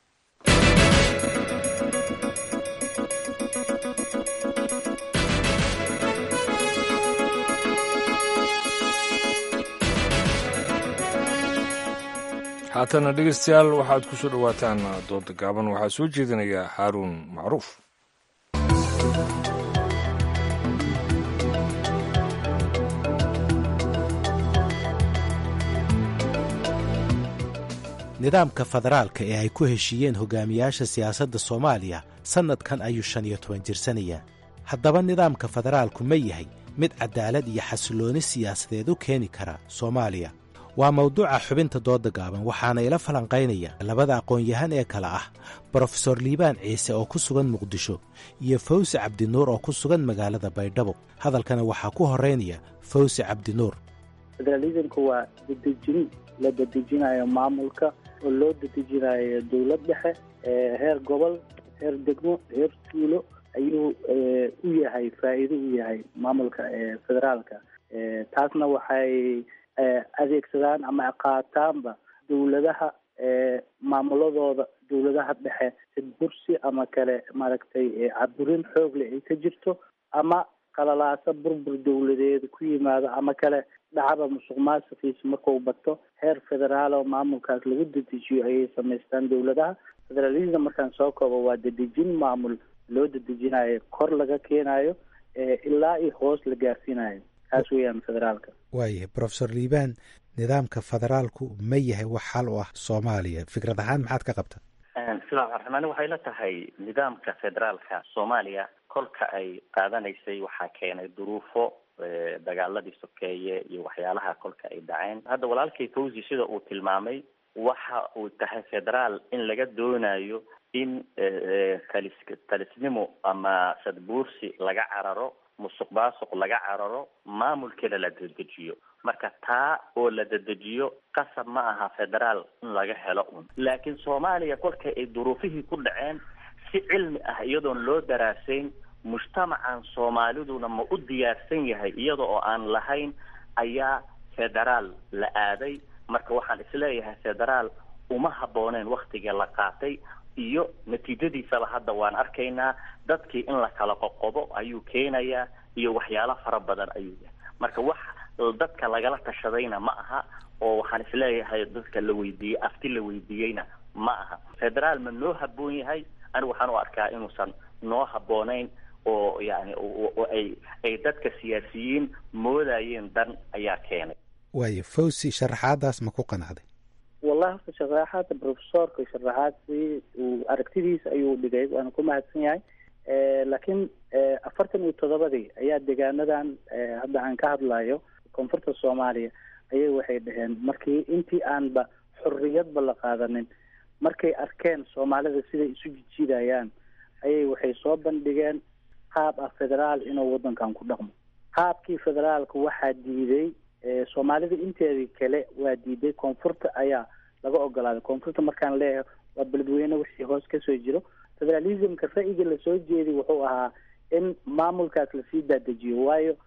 haatana dhegeystayaal waxaad ku soo dhowaataan dooda gaaban waxaa soo jeedinaya xaaruun macruuf nidaamka federaalka ee ay ku heshiiyeen hogaamiyaasha siyaasadda soomaaliya sannadkan ayuu shan iyo toban jirsanayaa haddaba nidaamka federaalku ma yahay mid caddaalad iyo xasillooni siyaasadeed u keeni kara soomaaliya waa mawduuca xubinta dooda gaaban waxaana ila falanqaynaya labada aqoon-yahan ee kale ah brofesor liibaan ciise oo ku sugan muqdisho iyo fawsi cabdinuur oo ku sugan magaalada baydhabo hadalkana waxaa ku horeynaya fawsi cabdinuur federalismku waa dedejin la dedejinayo maamulka oo loo dedejinayo dowlad dhexe heer gobol heer degmo heer tuulo ayuu u yahay faa'iido u yahay maamulka federaalka taasna waxay adeegsadaan ama qaataanba dowladaha maamuladooda dowladaha dhexe bursi ama kale maaragtay caburin xoog leh ay ka jirto ama qalalaasa burbur dowladeed ku yimaado ama kale dhacaba musuq maasuqiisa markuu bato heer federaal oo maamulkaas lagu dedejiyo ayay samaystaan dowladaha federalism markaan soo koobo waa dedejin maamul loo dedejinayo kor laga keenayo ilaa iyo hoos la gaarsiinayo kaas weeyaan federaalka waayahay brofesor liibaan nidaamka federaalku ma yahay wax xal u ah soomaaliya fikrad ahaan maxaad ka qabta bismillahi raxmaan waxay la tahay nidaamka federaalka soomaaliya kolka ay qaadanaysay waxaa keenay duruufo dagaaladii sokeeye iyo waxyaalaha kolka ay dhaceen hadda walaalkay fawzi sida uu tilmaamay waxa uu tahay federaal in laga doonayo in talis talisnimo ama sadbuursi laga cararo musuq maasuq laga cararo maamulkeeda la dedejiyo marka taa oo la dedejiyo qasab ma aha federaal in laga helo un laakiin soomaaliya kolka ay duruufihii ku dhaceen si cilmi ah iyadoon loo daraasayn mujtamacan soomaaliduna ma u diyaarsan yahay iyada oo aan lahayn ayaa federaal la aaday marka waxaan isleeyahay federaal uma habbooneen waktiga la qaatay iyo natiijadiisaba hadda waan arkaynaa dadkii in la kala qoqobo ayuu keenayaa iyo waxyaalo fara badan ayuu yahay marka wax dadka lagala tashadayna ma aha oo waxaan isleeyahay dadka la weydiiyey afti la weydiiyeyna ma aha federaal ma noo habboon yahay anigu waxaan u arkaa inuusan noo habboonayn oo yani oo ay ay dadka siyaasiyiin moodayeen dan ayaa keenay waayo fawsi sharaxaadaas ma ku qanacday wallahi horta sharaxaadka profesorka sharaxaadsi uu aragtidiisa ayuu dhigay waana ku mahadsan yahay laakiin afartan iyo toddobadii ayaa deegaanadan hadda aan ka hadlayo koonfurta soomaaliya ayay waxay dhaheen markii intii aanba xorriyadba la qaadanin markay arkeen soomaalida siday isu jijiidayaan ayay waxay soo bandhigeen qaab ah federaal inuu waddankan ku dhaqmo qaabkii federaalka waxaa diiday soomaalida inteedii kale waa diiday koonfurta ayaa laga ogolaaday koonfurta markaan leeyahay waa beledweyne wixii hoos kasoo jiro federalismka ra'yiga lasoo jeeday wuxuu ahaa in maamulkaas lasii daadejiyo waayo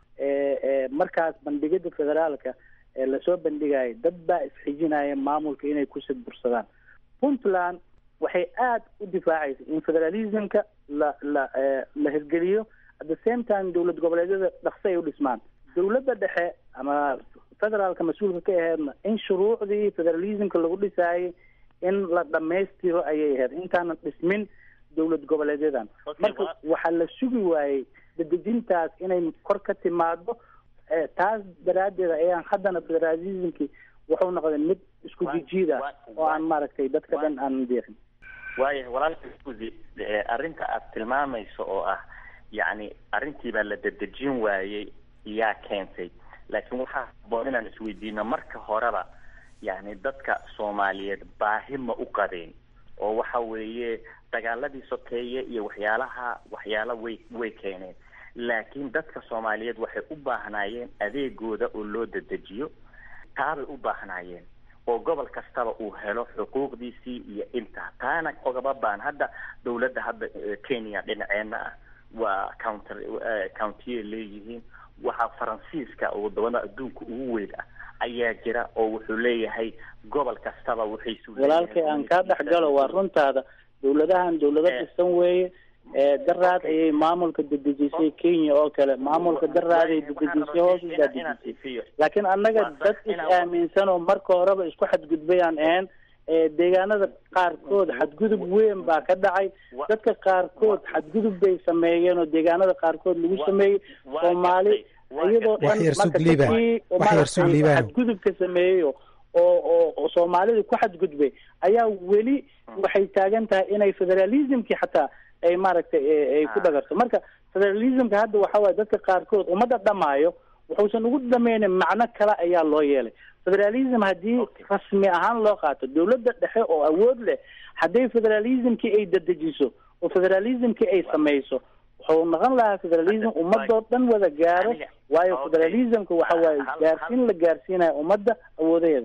markaas bandhigida federaalka lasoo bandhigayo dad baa isxijinaya maamulka inay ku sadbursadaan puntland waxay aada u difaacaysa in federalismka la la la hirgeliyo at the same time dowlad goboleedyada dhaqsi ay u dhismaan dowladda dhexe ama federaalka mas-uulka ka aheedna in shuruucdii federalismka lagu dhisaayay in la dhamaystiro ayay ahayd intaanan dhismin dowlad goboleedyadan marka waxaa la sugi waayey dadejintaas inay kor ka timaado taas daraaddeed ayaan haddana federalismkii wuxuu noqday mid isku jijiida oo aan maaragtay dadka dhan aan deeqin waayahay walaalka uzi arrinta aad tilmaamayso oo ah yacni arrintii baa la dedejin waayey yaa keentay laakiin waxaa haboon inaan isweydiino marka horeba yacni dadka soomaaliyeed baahi ma u qabeen oo waxa weeye dagaaladii sokeeye iyo waxyaalaha waxyaala way way keeneen laakiin dadka soomaaliyeed waxay u baahnaayeen adeegooda oo loo dedejiyo taabay u baahnaayeen oo gobol kastaba uu helo xuquuqdiisii iyo intaa taana ogaba baan hadda dawladda hadda kenya dhinaceena ah waa counter countiye leeyihiin waxaa faransiiska oo wadamada adduunka ugu weyn ah ayaa jira oo wuxuu leeyahay gobol kastaba waxay walaalkay aan kaa dhex galo waa runtaada dawladahan dawlado dhisan weeye daraad ayay maamulka dedejisay kenya oo kale maamulka daraaday dedejisay hoos u daadejisay laakiin annaga dad is aaminsan oo marka horeba isku xadgudbay aan ahayn deegaanada qaarkood xadgudub weyn baa ka dhacay dadka qaarkood xadgudub bay sameeyeen oo deegaanada qaarkood lagu sameeyey soomaali iyadoo dhan marka dadkii maaragtay xadgudubka sameeyey oo oo oo soomaalida ku xadgudbay ayaa weli waxay taagan tahay inay federalismkii xataa ay maaragtay ay ku dhagarto marka federalismka hadda waxa waaye dadka qaarkood ummadda dhamaayo wuxuusan ugu dhameynin macno kale ayaa loo yeelay federalism haddii rasmi ahaan loo qaato dawladda dhexe oo awood leh hadday federalismkii ay dedejiso oo federalismkii ay samayso wuxuu noqon lahaa federalism ummadoo dhan wada gaaro waayo federalismka waxa waaye gaarsiin la gaarsiinayo ummadda awoodaheeda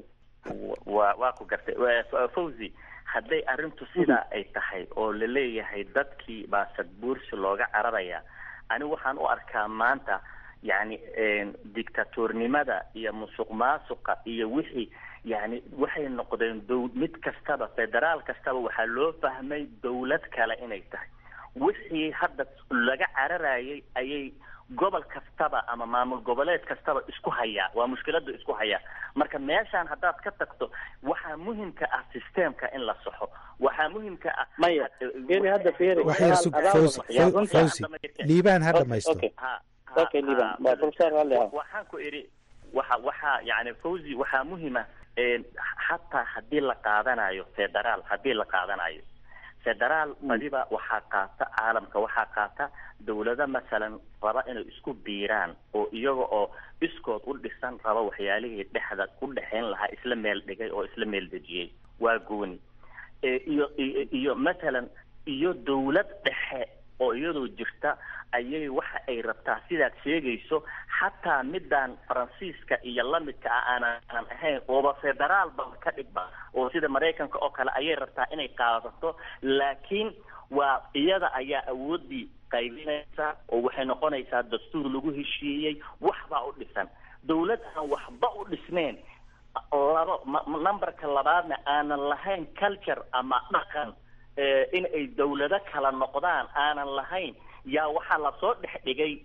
wa waa ku gartay fawzi hadday arrintu sidaa ay tahay oo laleeyahay dadkii baa sadbuursi looga cararaya ani waxaan u arkaa maanta yacni dictatornimada iyo musuq maasuqa iyo wixii yani waxay noqdeen dow mid kastaba federaal kastaba waxaa loo fahmay dawlad kale inay tahay wixii hadda laga cararayay ayay gobol kastaba ama maamul goboleed kastaba isku hayaa waa mushkilada isku hayaa marka meeshaan haddaad ka tagto waxaa muhimka ah systemka in la saxo waxaa muhimka ah maya feri hadda feri wax yar sug fawzi fawzi liibaan ha dhamaysto okay liibaan waa professor hale waxaan ku idhi waxa waxaa yani fawzi waxaa muhima xataa haddii la qaadanayo federaal haddii la qaadanayo federaal badiba waxaa qaata caalamka waxaa qaata dawlado masalan raba inay isku biiraan oo iyaga oo iskood u dhisan raba waxyaalihii dhexda u dhexayn lahaa isla meel dhigay oo isla meel dejiyey waa gooni iyo iyo masalan iyo dawlad dhexe oo iyadoo jirta ayay waxa ay rabtaa sidaad sheegayso xataa midaan faransiiska iyo lamidka ah aanan aan ahayn ooba federaalba ka dhigba oo sida maraykanka oo kale ayay rabtaa inay qaadato laakiin waa iyada ayaa awoodii qaybinaysa oo waxay noqonaysaa dastuur lagu heshiiyey waxbaa u dhisan dawlad aan waxba u dhisneyn labo numberka labaadna aanan lahayn culture ama dhaqan in ay dawlado kala noqdaan aanan lahayn yaa waxaa lasoo dhex dhigay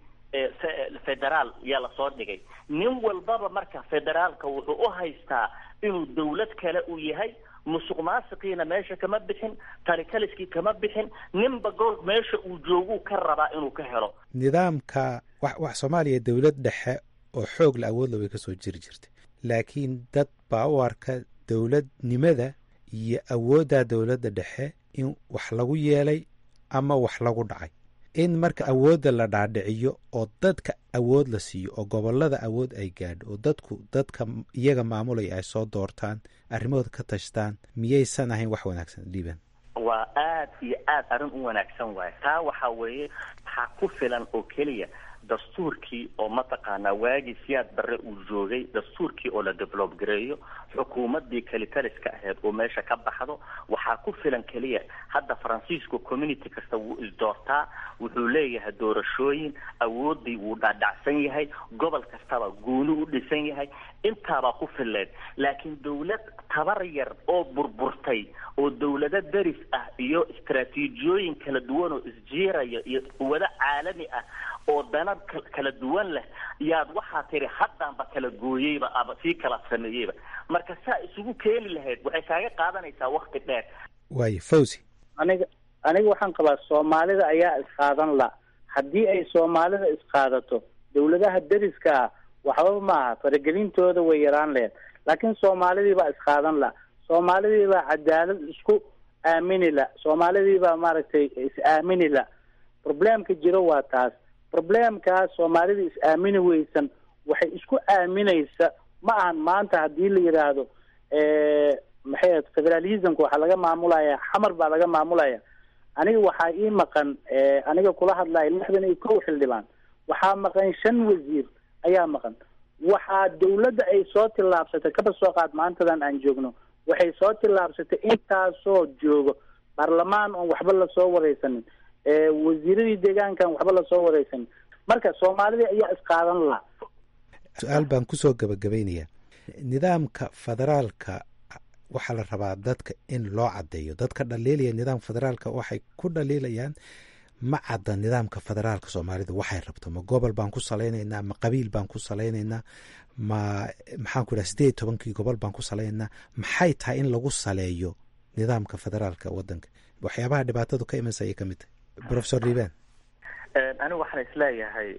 federaal yaa lasoo dhigay nin walbaba marka federaalka wuxuu u haystaa inuu dawlad kale uu yahay musuq maasiqiina meesha kama bixin talikaliskii kama bixin ninba gool meesha uu jooguu ka rabaa inuu ka helo nidaamka wax wax soomaaliya dowlad dhexe oo xoog la awoodla way ka soo jiri jirtay laakiin dad baa u arka dowladnimada iyo awoodda dowladda dhexe in wax lagu yeelay ama wax lagu dhacay in marka awoodda la dhaadhiciyo oo dadka awood la siiyo oo gobollada awood ay gaadho oo dadku dadka iyaga maamulaya ay soo doortaan arrimahooda ka tashtaan miyaysan ahayn wax wanaagsan liban waa aad iyo aad arrin u wanaagsan waaye taa waxaa weeye waxaa ku filan oo keliya dastuurkii oo mataqaanaa waagii siyaad barre uu joogay dastuurkii oo la develob gareeyo xukuumaddii kalitaliska ahayd oo meesha ka baxdo waxaa ku filan keliya hadda faransiisku community kasta wuu isdoortaa wuxuu leeyahay doorashooyin awoodii wuu dhadhacsan yahay gobol kastaba gooni u dhisan yahay intaabaa ku fileed laakiin dawlad tabar yar oo burburtay oo dawlado deris ah iyo istaraatiijiyooyin kala duwan oo isjiiraya iyo quwado caalami ah oo dana kala duwan leh yaad waxaa tiri haddaanba kala gooyeyba aba sii kala sameeyeyba marka saa isugu keeni lahayd waxay kaaga qaadanaysaa wakti dheer waayo fawzi aniga aniga waxaan qabaa soomaalida ayaa isqaadan la haddii ay soomaalida isqaadato dawladaha deriska ah waxba maaha faragelintooda way yaraan laheyd laakiin soomaalidii baa isqaadan la soomaalidii baa cadaalad isku aamini la soomaalidii baa maaragtay is-aamini la problemka jiro waa taas problemkaas soomaalida is-aamini weysan waxay isku aaminaysa ma ahan maanta haddii la yidhaahdo maxay ahayd federalismka waxaa laga maamulaya xamar baa laga maamulaya aniga waxaa ii maqan aniga kula hadlaya lixdan iyo kow xildhibaan waxaa maqan shan wasiir ayaa maqan waxaa dawladda ay soo tillaabsatay kaba soo qaad maantadan aan joogno waxay soo tillaabsatay intaasoo joogo baarlamaan oon waxba lasoo wareysanin wasiiradii deegaankan waxba lasoo wareysanin marka soomaalida ayaa isqaadan laha su-aal baan kusoo gabagabaynayaa nidaamka federaalka waxaa la rabaa dadka in loo caddeeyo dadka dhaliilaya nidaamka federaalka waxay ku dhaliilayaan ma cadda nidaamka federaalka soomaalida waxay rabto ma gobol baan ku salaynaynaa ma qabiil baan ku salaynaynaa ma maxaan ku idhaha sideed tobankii gobol baan ku salaynaynaa maxay tahay in lagu saleeyo nidaamka federaalka wadanka waxyaabaha dhibaatadu ka imansa ayay ka mid tahay professor liban anigu waxaan isleeyahay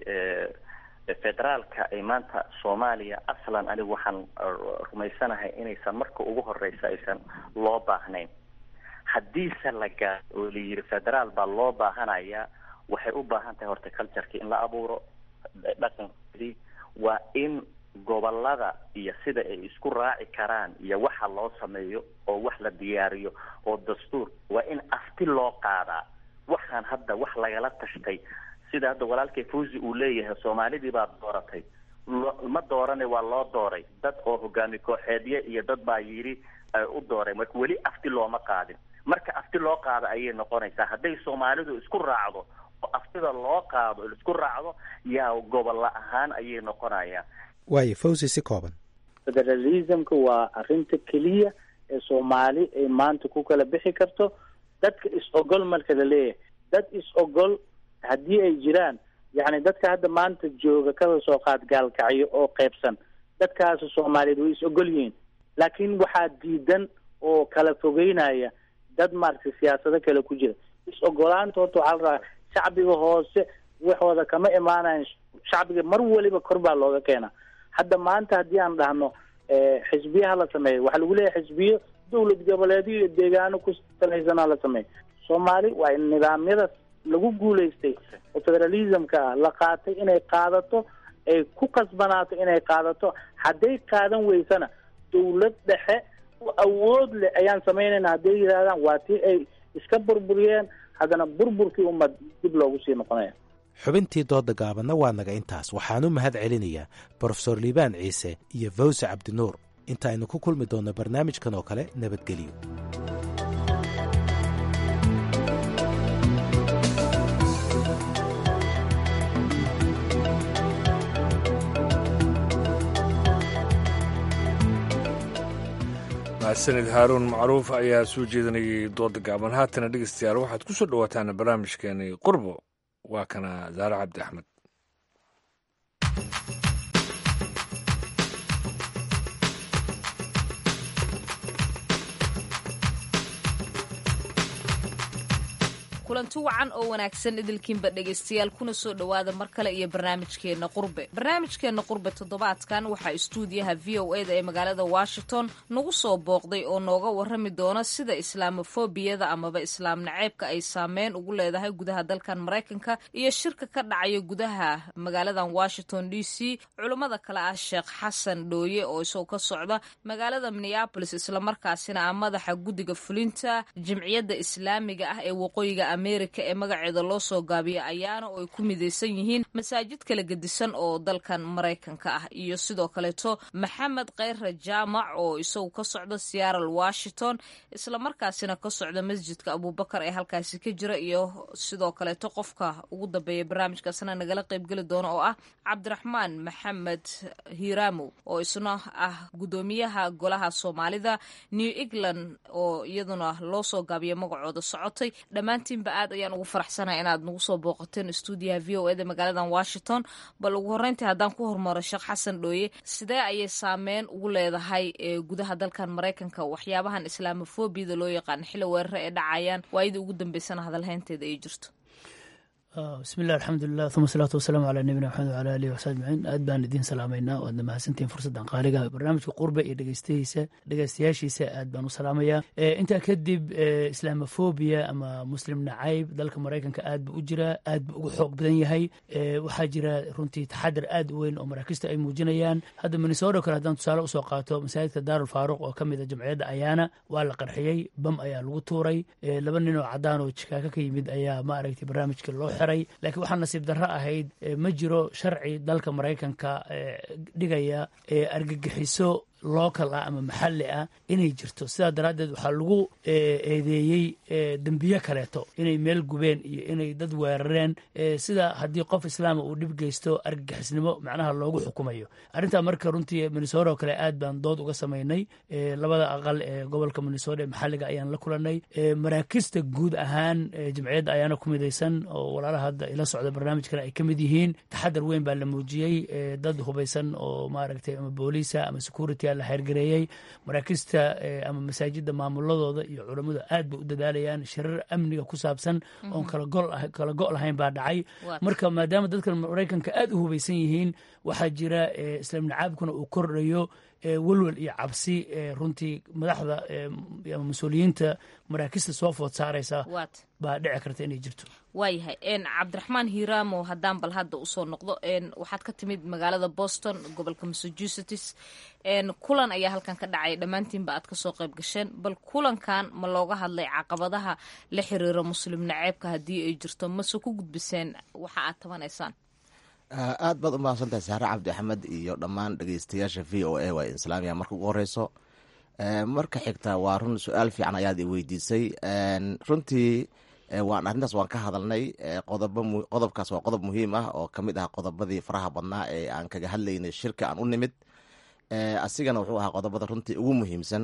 federaalka ay maanta soomaaliya aslan anigu waxaan rumaysanahay inaysan marka ugu horeysa aysan loo baahnayn haddiise la gaaro oo la yidhi federaal baa loo baahanaya waxay u baahan tahay horta cultureki in la abuuro dhaqankoodii waa in gobolada iyo sida ay isku raaci karaan iyo waxa loo sameeyo oo wax la diyaariyo oo dastuur waa in afti loo qaadaa waxaan hadda wax lagala tashtay sida hadda walaalkay fawzi uu leeyahay soomaalidii baa dooratay ma doorane waa loo dooray dad oo hogaami kooxeedye iyo dad baa yidhi u dooray marka weli afti looma qaadin marka afti loo qaado ayay noqonaysaa hadday soomaalidu isku raacdo oo aftida loo qaado isku raacdo yaa gobolla ahaan ayay noqonayaan waayo fawzi si kooban federalismka waa arrinta keliya ee soomaali ay maanta ku kala bixi karto dadka is-ogol marka la leeyahay dad is-ogol haddii ay jiraan yacni dadka hadda maanta jooga kada soo qaad gaalkacyo oo qeybsan dadkaasi soomaaliyeed way is-ogol yihiin laakiin waxaa diidan oo kala fogeynaya dad maaragtay siyaasado kale ku jira is-ogolaanta horta waxaa la rabaa shacbiga hoose waxooda kama imaanayan shacbiga mar waliba kor baa looga keenaa hadda maanta haddii aan dhahno xisbiyaha la sameeyo waxaa lagu leeyahay xisbiyo dowlad goboleedyo iyo deegaano ku salaysanaa la sameeyo soomaali waa in nidaamyadaas lagu guulaystay oo federalismka ah la qaatay inay qaadato ay ku qasbanaato inay qaadato hadday qaadan weysana dawlad dhexe oo awood leh ayaan samaynayna hadday yidhahdaan waa tii ay iska burburiyeen haddana burburkii ummad dib loogu sii noqonaya xubintii dooda gaabanna waa naga intaas waxaan u mahad celinayaa brofesor liibaan ciise iyo fawse cabdinuur inta aynu ku kulmi doonno barnaamijkan oo kale nabadgelyo mahadsanid haaruun macruuf ayaa soo jeedinayay dooda gaaban haatana dhegeystayaal waxaad ku soo dhowaataan barnaamijkeenii qurbo waa kana zaare cabdi axmed kulanti wacan oo wanaagsan idilkiinba dhegaystayaal kuna soo dhowaada mar kale iyo barnaamijkeenna qurbe barnaamijkeenna qurbe toddobaadkan waxaa istuudiyaha v o eda ee magaalada washington nagu soo booqday oo nooga warrami doona sida islaamofobiyada amaba islaam naceebka ay saameyn ugu leedahay gudaha dalkan maraykanka iyo shirka ka dhacaya gudaha magaaladan washington d c culummada kale ah sheekh xasan dhooye oo isagoo ka socda magaalada minneabolis islamarkaasina ah madaxa guddiga fulinta jimciyadda islaamiga ah ee waqooyiga amerika ee magaceeda loo soo gaabiya ayaana oo ay ku midaysan yihiin masaajid kala gedisan oo dalkan maraykanka ah iyo sidoo kaleeto maxamed kheyre jaamac oo isagu ka socda seattle washington islamarkaasina ka socda masjidka abubakar ee halkaasi ka jira iyo sidoo kaleeto qofka ugu dambeeya barnaamijkaasna nagala qaybgeli doona oo ah cabdiraxmaan maxamed hiiramo oo isna ah guddoomiyaha golaha soomaalida new england oo iyaduna loo soo gaabiya magacooda socotay dhammaantiinba aad ayaan ugu faraxsanahay inaad nagu soo booqateen stuudiyaha v o eda magaaladan washington bal ugu horreyntii haddaan ku hormaro sheekh xasan dhooye sidee ayay saameyn ugu leedahay gudaha dalkan maraykanka waxyaabahan islaamofobiyada loo yaqaano xilli weerare ee dhacayaan waayadii ugu dambeysana hadalhaynteeda ay jirto bismi llah alxamdulilah uma salaatu wasalaamu calaa nabiyina maxamed wala alihi wasaxbi ajmaciin aad baan idiin salaamaynaa waadna mahadsantihin fursaddan qaaliga barnaamijka qurbe iyo dhegeystahiisa dhegeystayaashiisa aad baan u salaamayaa intaa kadib islaamofobia ama muslim nacayb dalka maraykanka aad buu u jiraa aad buu ugu xoog badan yahay waxaa jira runtii taxadar aad u weyn oo maraakiista ay muujinayaan hadda minnesota kale haddaan tusaale usoo qaato masaajidka daarul faaruq oo ka mid a jamciyadda ayaana waa la qarxiyey bam ayaa lagu tuuray laba nin oo cadaan oo jikaaka ka yimid ayaa maaragtay barnaamijka loo xiray laakiin waxaa nasiib darro ahayd ma jiro sharci dalka maraykanka dhigaya argagixiso local ah ama maxalli ah inay jirto sidaa daraaddeed waxaa lagu eedeeyey dembiye kaleeto inay meel gubeen iyo inay dad weerareen sida haddii qof islaama uu dhib geysto argagixisnimo macnaha loogu xukumayo arrintaa marka runtii minnesota oo kale aad baan dood uga samaynay labada aqal ee gobolka minnesota ee maxalliga ayaan la kulanay maraakista guud ahaan jamciyadda ayaana ku midaysan oo walaalaha hadda ila socda barnaamijkana ay ka mid yihiin taxadar weyn baa la muujiyey dad hubaysan oo maaragtay ama booliisa ama security la xeergareeyey maraakista ama masaajida maamuladooda iyo culammadu aad bay u dadaalayaan shirar amniga ku saabsan oon kala go' lahayn baa dhacay marka maadaama dadka maraykanka aad u hubaysan yihiin waxaa jira islaam nacaabkuna uu kordhayo welwel iyo cabsi runtii madaxda ama mas-uuliyiinta maraakista soo food saaraysa baa dhici karta inay jirto waayahay cabdiraxmaan hiiramo haddaan bal hadda usoo noqdo waxaad ka timid magaalada boston gobolka massachusetts kulan ayaa halkan ka dhacaya dhammaantiinba aad kasoo qayb gasheen bal kulankan ma looga hadlay caqabadaha la xiriira muslim naceebka haddii ay jirto mase ku gudbiseen waxa aad tabanaysaan aad baad u mahadsantahay saare cabdi axmed iyo dhammaan dhegeystayaasha v o a waa islaamiya marka ugu horeyso marka xigta waa run su-aal fiican ayaad i weydiisay runtii waan arrintaas waan ka hadalnay qodobkaas waa qodob muhiim ah oo kamid ah qodobadii faraha badnaa ee aan kaga hadlaynay shirka aan u nimid asigana wuxuu ahaa qodobada runtii ugu muhiimsan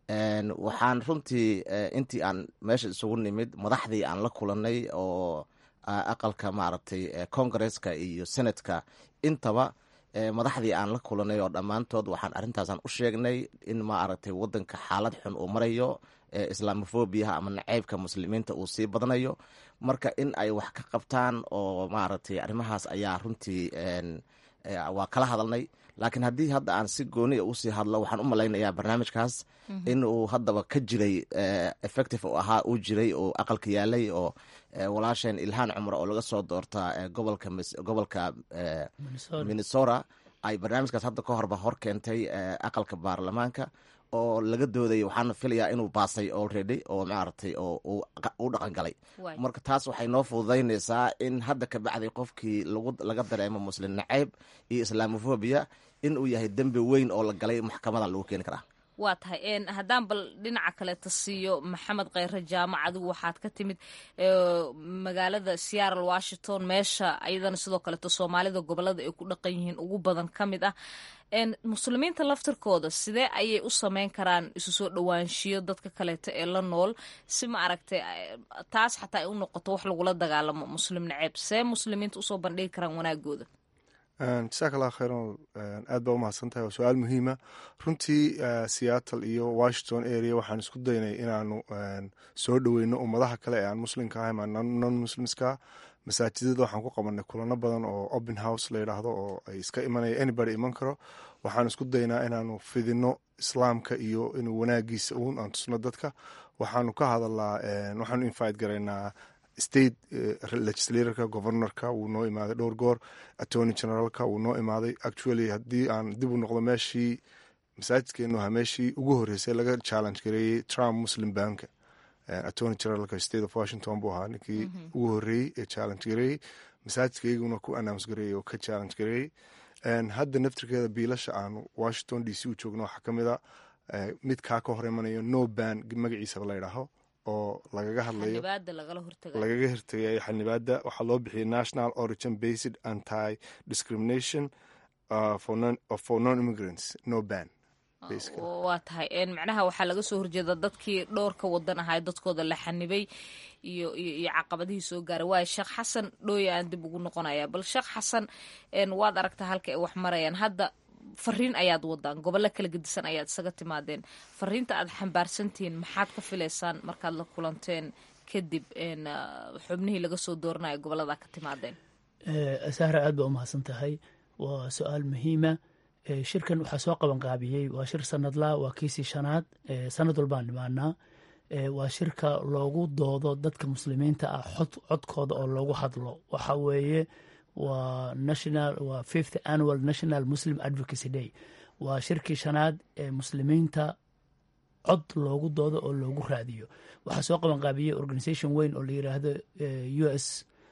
waxaan runtii intii aan meesha isugu nimid madaxdii aan la kulanay oo aqalka maaragtay congresska iyo senatka intaba madaxdii aan la kulanay oo dhammaantood waxaan arrintaasaan u sheegnay in maaragtay wadanka xaalad xun uu marayo islamofobiyaha ama naceybka muslimiinta uu sii badanayo marka in ay wax ka qabtaan oo maaragtay arrimahaas ayaa runtii waa kala hadalnay laakiin haddii hadda aan si gooniya usii hadlo waxaan u malaynayaa barnaamijkaas in uu haddaba ka jiray effective u ahaa uu jiray oo aqalka yaalay oo walaasheen ilhaan cumar oo laga soo doorta gobolka gobolka minnesota ay barnaamijkaas hadda ka horba hor keentay aqalka baarlamaanka oo laga doodaya waxaana filayaa inuu baasay already oo maaragtay oo u dhaqan galay marka taas waxay noo fududaynaysaa in hadda ka bacday qofkii laga dareemo muslim nacayb iyo islaamofobia in uu yahay dembi weyn oo la galay maxkamadan lagu keeni karaa waa tahay haddaan bal dhinaca kaleeta siiyo maxamed kheyre jaamac adigu waxaad ka timid magaalada seattle washington meesha ayadana sidoo kaleeto soomaalida gobolada ay ku dhaqan yihiin ugu badan ka mid ah muslimiinta laftirkooda sidee ayay u sameyn karaan isu soo dhowaanshiyo dadka kaleeto ee la nool si ma aragtay taas xataa ay u noqoto wax lagula dagaalamo muslim naceeb see muslimiinta usoo bandhigi karaan wanaagooda jasaak allah khayran aad baa u mahadsan tahay waa su-aal muhiima runtii seattle iyo washington area waxaan isku daynay inaanu soo dhoweyno ummadaha kale ee aan muslimka ahay ma non muslimska masaajidada waxaan ku qabanay kulano badan oo open house la yidhaahdo oo ay iska imanaya anybody iman karo waxaan isku daynaa inaanu fidino islaamka iyo inuu wanaagiisa uun aan tusno dadka waxaanu ka hadalnaa waxaanu invite garaynaa state legislatorka governorka wuu noo imaaday dhowr goor attorney generalka wuu noo imaaday actually haddii aan dib u noqdo meeshii masaajidkeenu ahaa meeshii ugu horreysay laga challenge gareeyey trump muslim banka attorney generalka state of washington buu ahaa ninkii ugu horreeyey ee challenge gareeyey masaajidkayguna ku announce gareeyey oo ka challenge gareeyey hadda naftirkeeda biilasha aanu washington d c u joogno waxaa ka mid a mid kaa ka hor imanayo no ban magaciisaba la ydhaaho oo lagaga hadlayo lagaga hortegayo xanibaada waxaa loo bixiyay national origin based anti discrimination for non immigrants no ban waa tahay macnaha waxaa laga soo horjeeda dadkii dhowrka wadan ahaa dadkooda la xanibay iyo iyo caqabadihii soo gaaray waayo sheekh xasan dhooya aan dib ugu noqonaya bal sheekh xasan waad aragtaa halka ay wax marayaan hadda fariin ayaad wadaan gobollo kala gedisan ayaad isaga timaadeen fariinta aad xambaarsantihiin maxaad ka filaysaan markaad la kulanteen kadib xubnihii laga soo dooranayo gobollada ka timaadeen sahra aad baa u mahadsan tahay waa su-aal muhiima shirkan waxaa soo qaban qaabiyey waa shir sanadla waa kiisii shanaad sanad walbaan dhimaanaa waa shirka loogu doodo dadka muslimiinta ah codkooda oo loogu hadlo waxa weeye waa national waa fifth annual national muslim advocacy day waa shirkii shanaad ee muslimiinta cod loogu doodo oo loogu raadiyo waxaa soo qaban qaabiyey organisation weyn oo la yiraahdo u s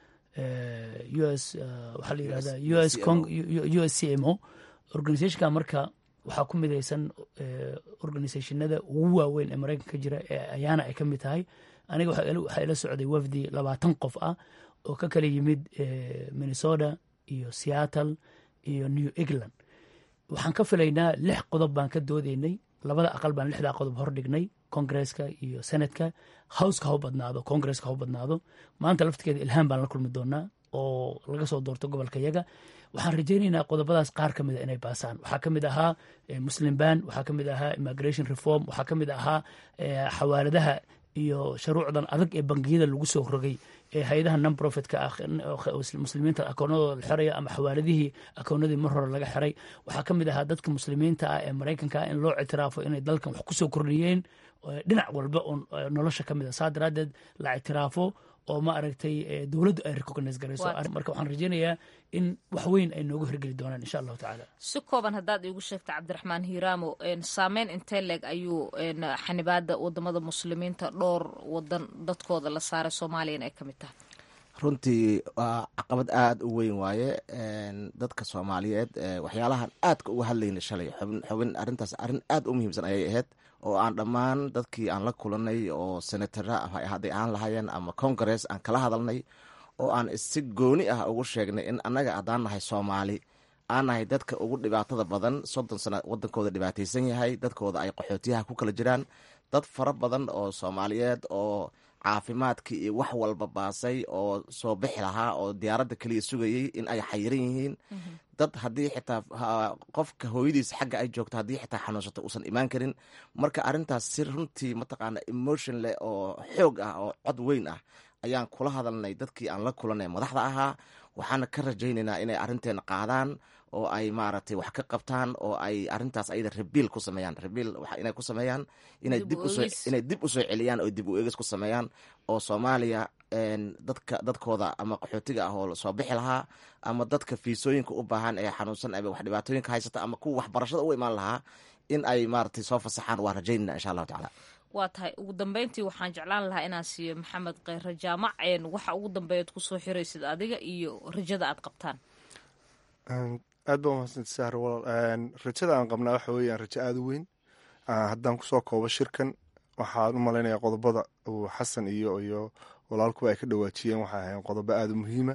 u s waxaa la yirahda u s u s c m o organisationka marka waxaa ku midaysan organisationada ugu waaweyn ee maraykanka ka jira ee ayaana ay ka mid tahay aniga waxaa ila socday wafdi labaatan qof ah oo ka kala yimid minnesota iyo seattle iyo new england waxaan ka filaynaa lix qodob baan ka doodeynay labada aqal baan lixdaa qodob hordhignay congresska iyo senatka howska hau badnaado congresska hau badnaado maanta laftirkeeda ilhaan baan la kulmi doonaa oo laga soo doorto gobolka yaga waxaan rajaynaynaa qodobadaas qaar ka mida inay baasaan waxaa ka mid ahaa muslim ban waxaa ka mid ahaa immigration reform waxaa ka mid ahaa xawaaladaha iyo shuruucdan adag ee bangiyada lagu soo rogay ee hay-adaha non profitka ah muslimiinta akoonadooda la xiraya ama xawaaladihii akoonadii mar hore laga xiray waxaa ka mid ahaa dadka muslimiinta ah ee maraykanka ah in loo ictiraafo inay dalkan wax kusoo kordhiyeen dhinac walba oo nolosha ka mid a saa daraadeed la ictiraafo oo ma aragtay dowladdu ay recognize garayso marka waxaan rajaynayaa in wax weyn ay noogu hirgeli doonaan insha allahu tacaala si kooban haddaad iigu sheegta cabdiraxmaan hiiraamo saameyn intee leeg ayuu xanibaada wadamada muslimiinta dhowr wadan dadkooda la saaray soomaaliyana ay ka mid tahay runtii waa caqabad aada u weyn waaye dadka soomaaliyeed waxyaalahan aadka uga hadlayna shalay xubin arintaas arrin aad u muhiimsan ayay ahayd oo aan dhammaan dadkii aan la kulanay oo senatara hadday ahaan lahaayeen ama congress aan kala hadalnay oo aan si gooni ah ugu sheegnay in annaga haddaan nahay soomaali aan nahay dadka ugu dhibaatada badan soddon sano wadankooda dhibaataysan yahay dadkooda ay qaxootiyaha ku kala jiraan dad fara badan oo soomaaliyeed oo caafimaadkii iyo wax walba baasay oo soo bixi lahaa oo diyaaradda keliya sugayey in ay xayiran yihiin dad haddii xitaa qofka hooyadiis xagga ay joogto haddii xitaa xanuunsato uusan imaan karin marka arrintaas si runtii mataqaana emotion leh oo xoog ah oo cod weyn ah ayaan kula hadalnay dadkii aan la kulanay madaxda ahaa waxaana ka rajaynaynaa inay arrinteena qaadaan oo ay maaragtay wax ka qabtaan oo ay arrintaas ayada rabiil ku sameeyaan rabiil inay ku sameeyaan inay dib usoo inay dib usoo celiyaan oo dib u eegis ku sameeyaan oo soomaaliya dadka dadkooda ama qaxootiga ah oo soo bixi lahaa ama dadka fiisooyinka u baahan ee xanuunsan ama wax dhibaatooyinka haysata ama kuwa waxbarashada u imaan lahaa in ay maaragtay soo fasaxaan waa rajaynayna insha allahu tacaala waa tahay ugu dambeyntii waxaan jeclaan lahaa inaan siiyo maxamed kheyre jaamac waxa ugu dambeeyaad kusoo xiraysid adiga iyo rajada aad qabtaan aad baa umahadsanta sahar walaal rajada aan qabnaa waxa weeyaan rajo aada u weyn haddaan kusoo koobo shirkan waxaan u malaynayaa qodobada uu xasan iyo iyo walaalkuba ay ka dhawaajiyeen waxay ahayn qodobo aada u muhiima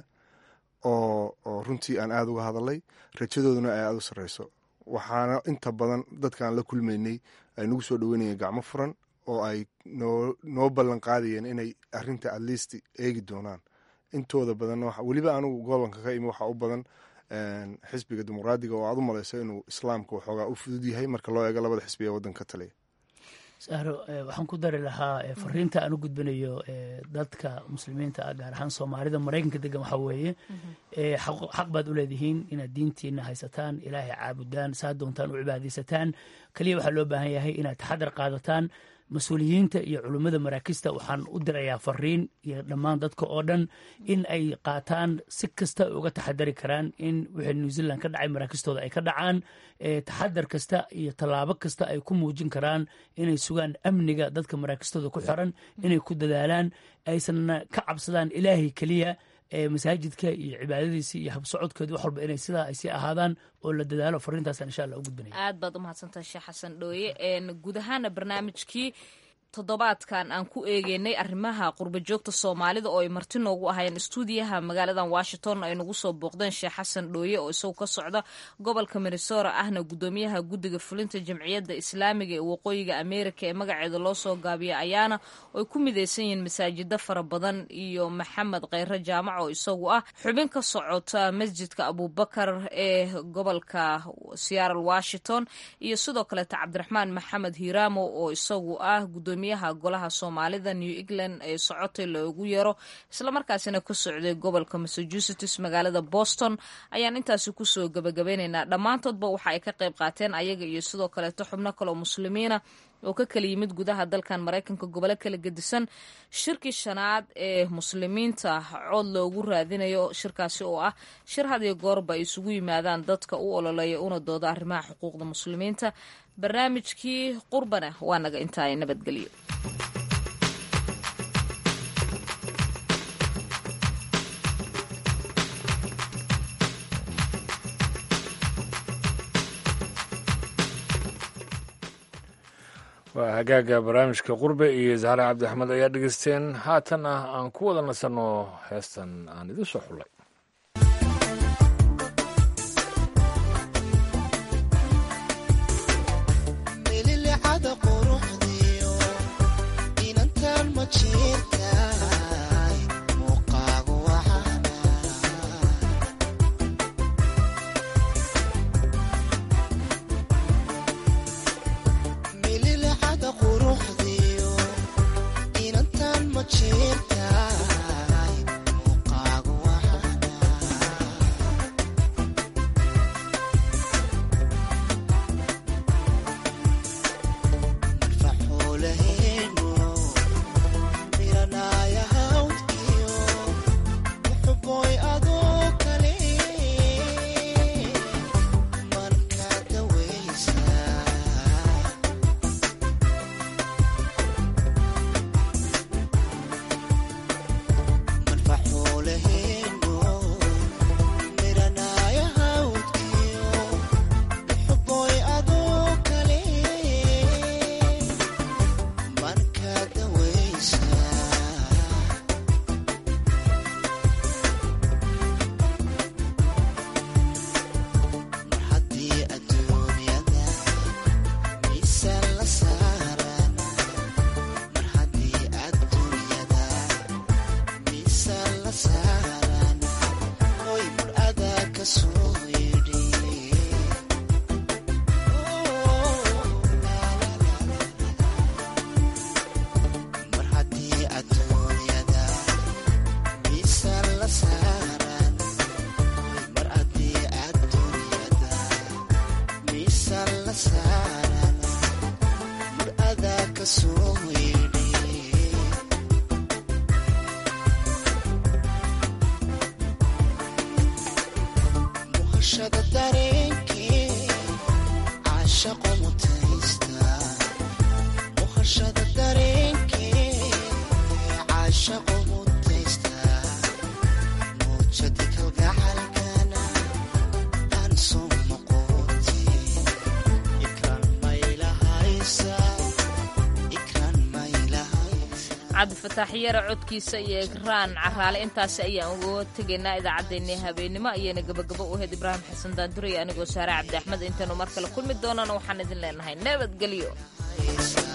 oo oo runtii aan aada uga hadalay rajadooduna ay aada u sarreyso waxaana inta badan dadkaan la kulmaynay ay nagu soo dhaweynayeen gacmo furan oo ay noo noo ballan qaadayeen inay arrinta at least eegi doonaan intooda badanna weliba anigu gobolka ka imi waxaa u badan xisbiga dimuqraadiga oo aad u malayso inuu islaamka waxoogaa u fudud yahay marka loo eego labada xisbi ee waddanka taliya sahro waxaan ku dari lahaa fariinta aan u gudbinayo dadka muslimiinta ah gaar ahaan soomaalida maraykanka degan waxaa weeye xaq baad u leedihiin inaad diintiina haysataan ilaahay caabudaan saa doontaan u cibaadaysataan keliya waxaa loo baahan yahay inaad taxadar qaadataan mas-uuliyiinta iyo culummada maraakista waxaan u dirayaa fariin iyo dhammaan dadka oo dhan in ay qaataan si kasta ay uga taxadari karaan in wixii new zealand ka dhacay maraakistooda ay ka dhacaan taxadar kasta iyo tallaabo kasta ay ku muujin karaan inay sugaan amniga dadka maraakistooda ku xiran inay ku dadaalaan aysanna ka cabsadaan ilaahay keliya masaajidka iyo cibaadadiisi iyo habsocodkeedu wax walba inay sidaa ay sii ahaadaan oo la dadaalo fariintaasaan insha allah u gudbinaya aad baad u mahadsantahay sheekh xasan dhooye guud ahaana barnaamijkii toddobaadkan aan ku eegeynay arrimaha qurba joogta soomaalida oo ay marti noogu ahayeen istuudiyaha magaaladan washington ay nagu soo booqdeen sheekh xasan dhooye oo isagu ka socda gobolka minnesota ahna guddoomiyaha guddiga fulinta jamciyadda islaamiga ee waqooyiga america ee magaceeda loo soo gaabiya ayaana ooay ku midaysan yihiin masaajida fara badan iyo maxamed kheyre jaamac oo isagu ah xubin ka socota masjidka abubakar ee gobolka seattle washington iyo sidoo kaleeta cabdiraxmaan maxamed hiiraamo oo isagu ah gudoomiyaha golaha soomaalida new england ee socotay loogu yeero islamarkaasina ka socday gobolka massachusetts magaalada boston ayaan intaasi kusoo gabagabeyneynaa dhammaantoodba waxa ay ka qayb qaateen ayaga iyo sidoo kaleeto xubno kaleo muslimiina oo ka kala yimid gudaha dalkan maraykanka gobolo kala gedisan shirkii shanaad ee muslimiinta cood loogu raadinayo shirkaasi oo ah shir had iyo goorba ay isugu yimaadaan dadka u ololeeya una dooda arrimaha xuquuqda muslimiinta barnaamijkii qurbana waa naga intaay nabadgelyo waa hagaaga barnaamijka qurbe iyo zahra cabdixmed ayaa dhegeysteen haatan ah aan ku wada nasanno heestan aan idin soo xullay Mira cabdifataax yare codkiisa iyo egraan caraale intaasi ayaan uga tegaynaa idaacaddeenii habeenimo ayayna gabagabo u ahayd ibraahim xasan daandurey anigoo saare cabdi axmed intaynu mar kale kulmi doonana waxaan idin leenahay nabadgelyo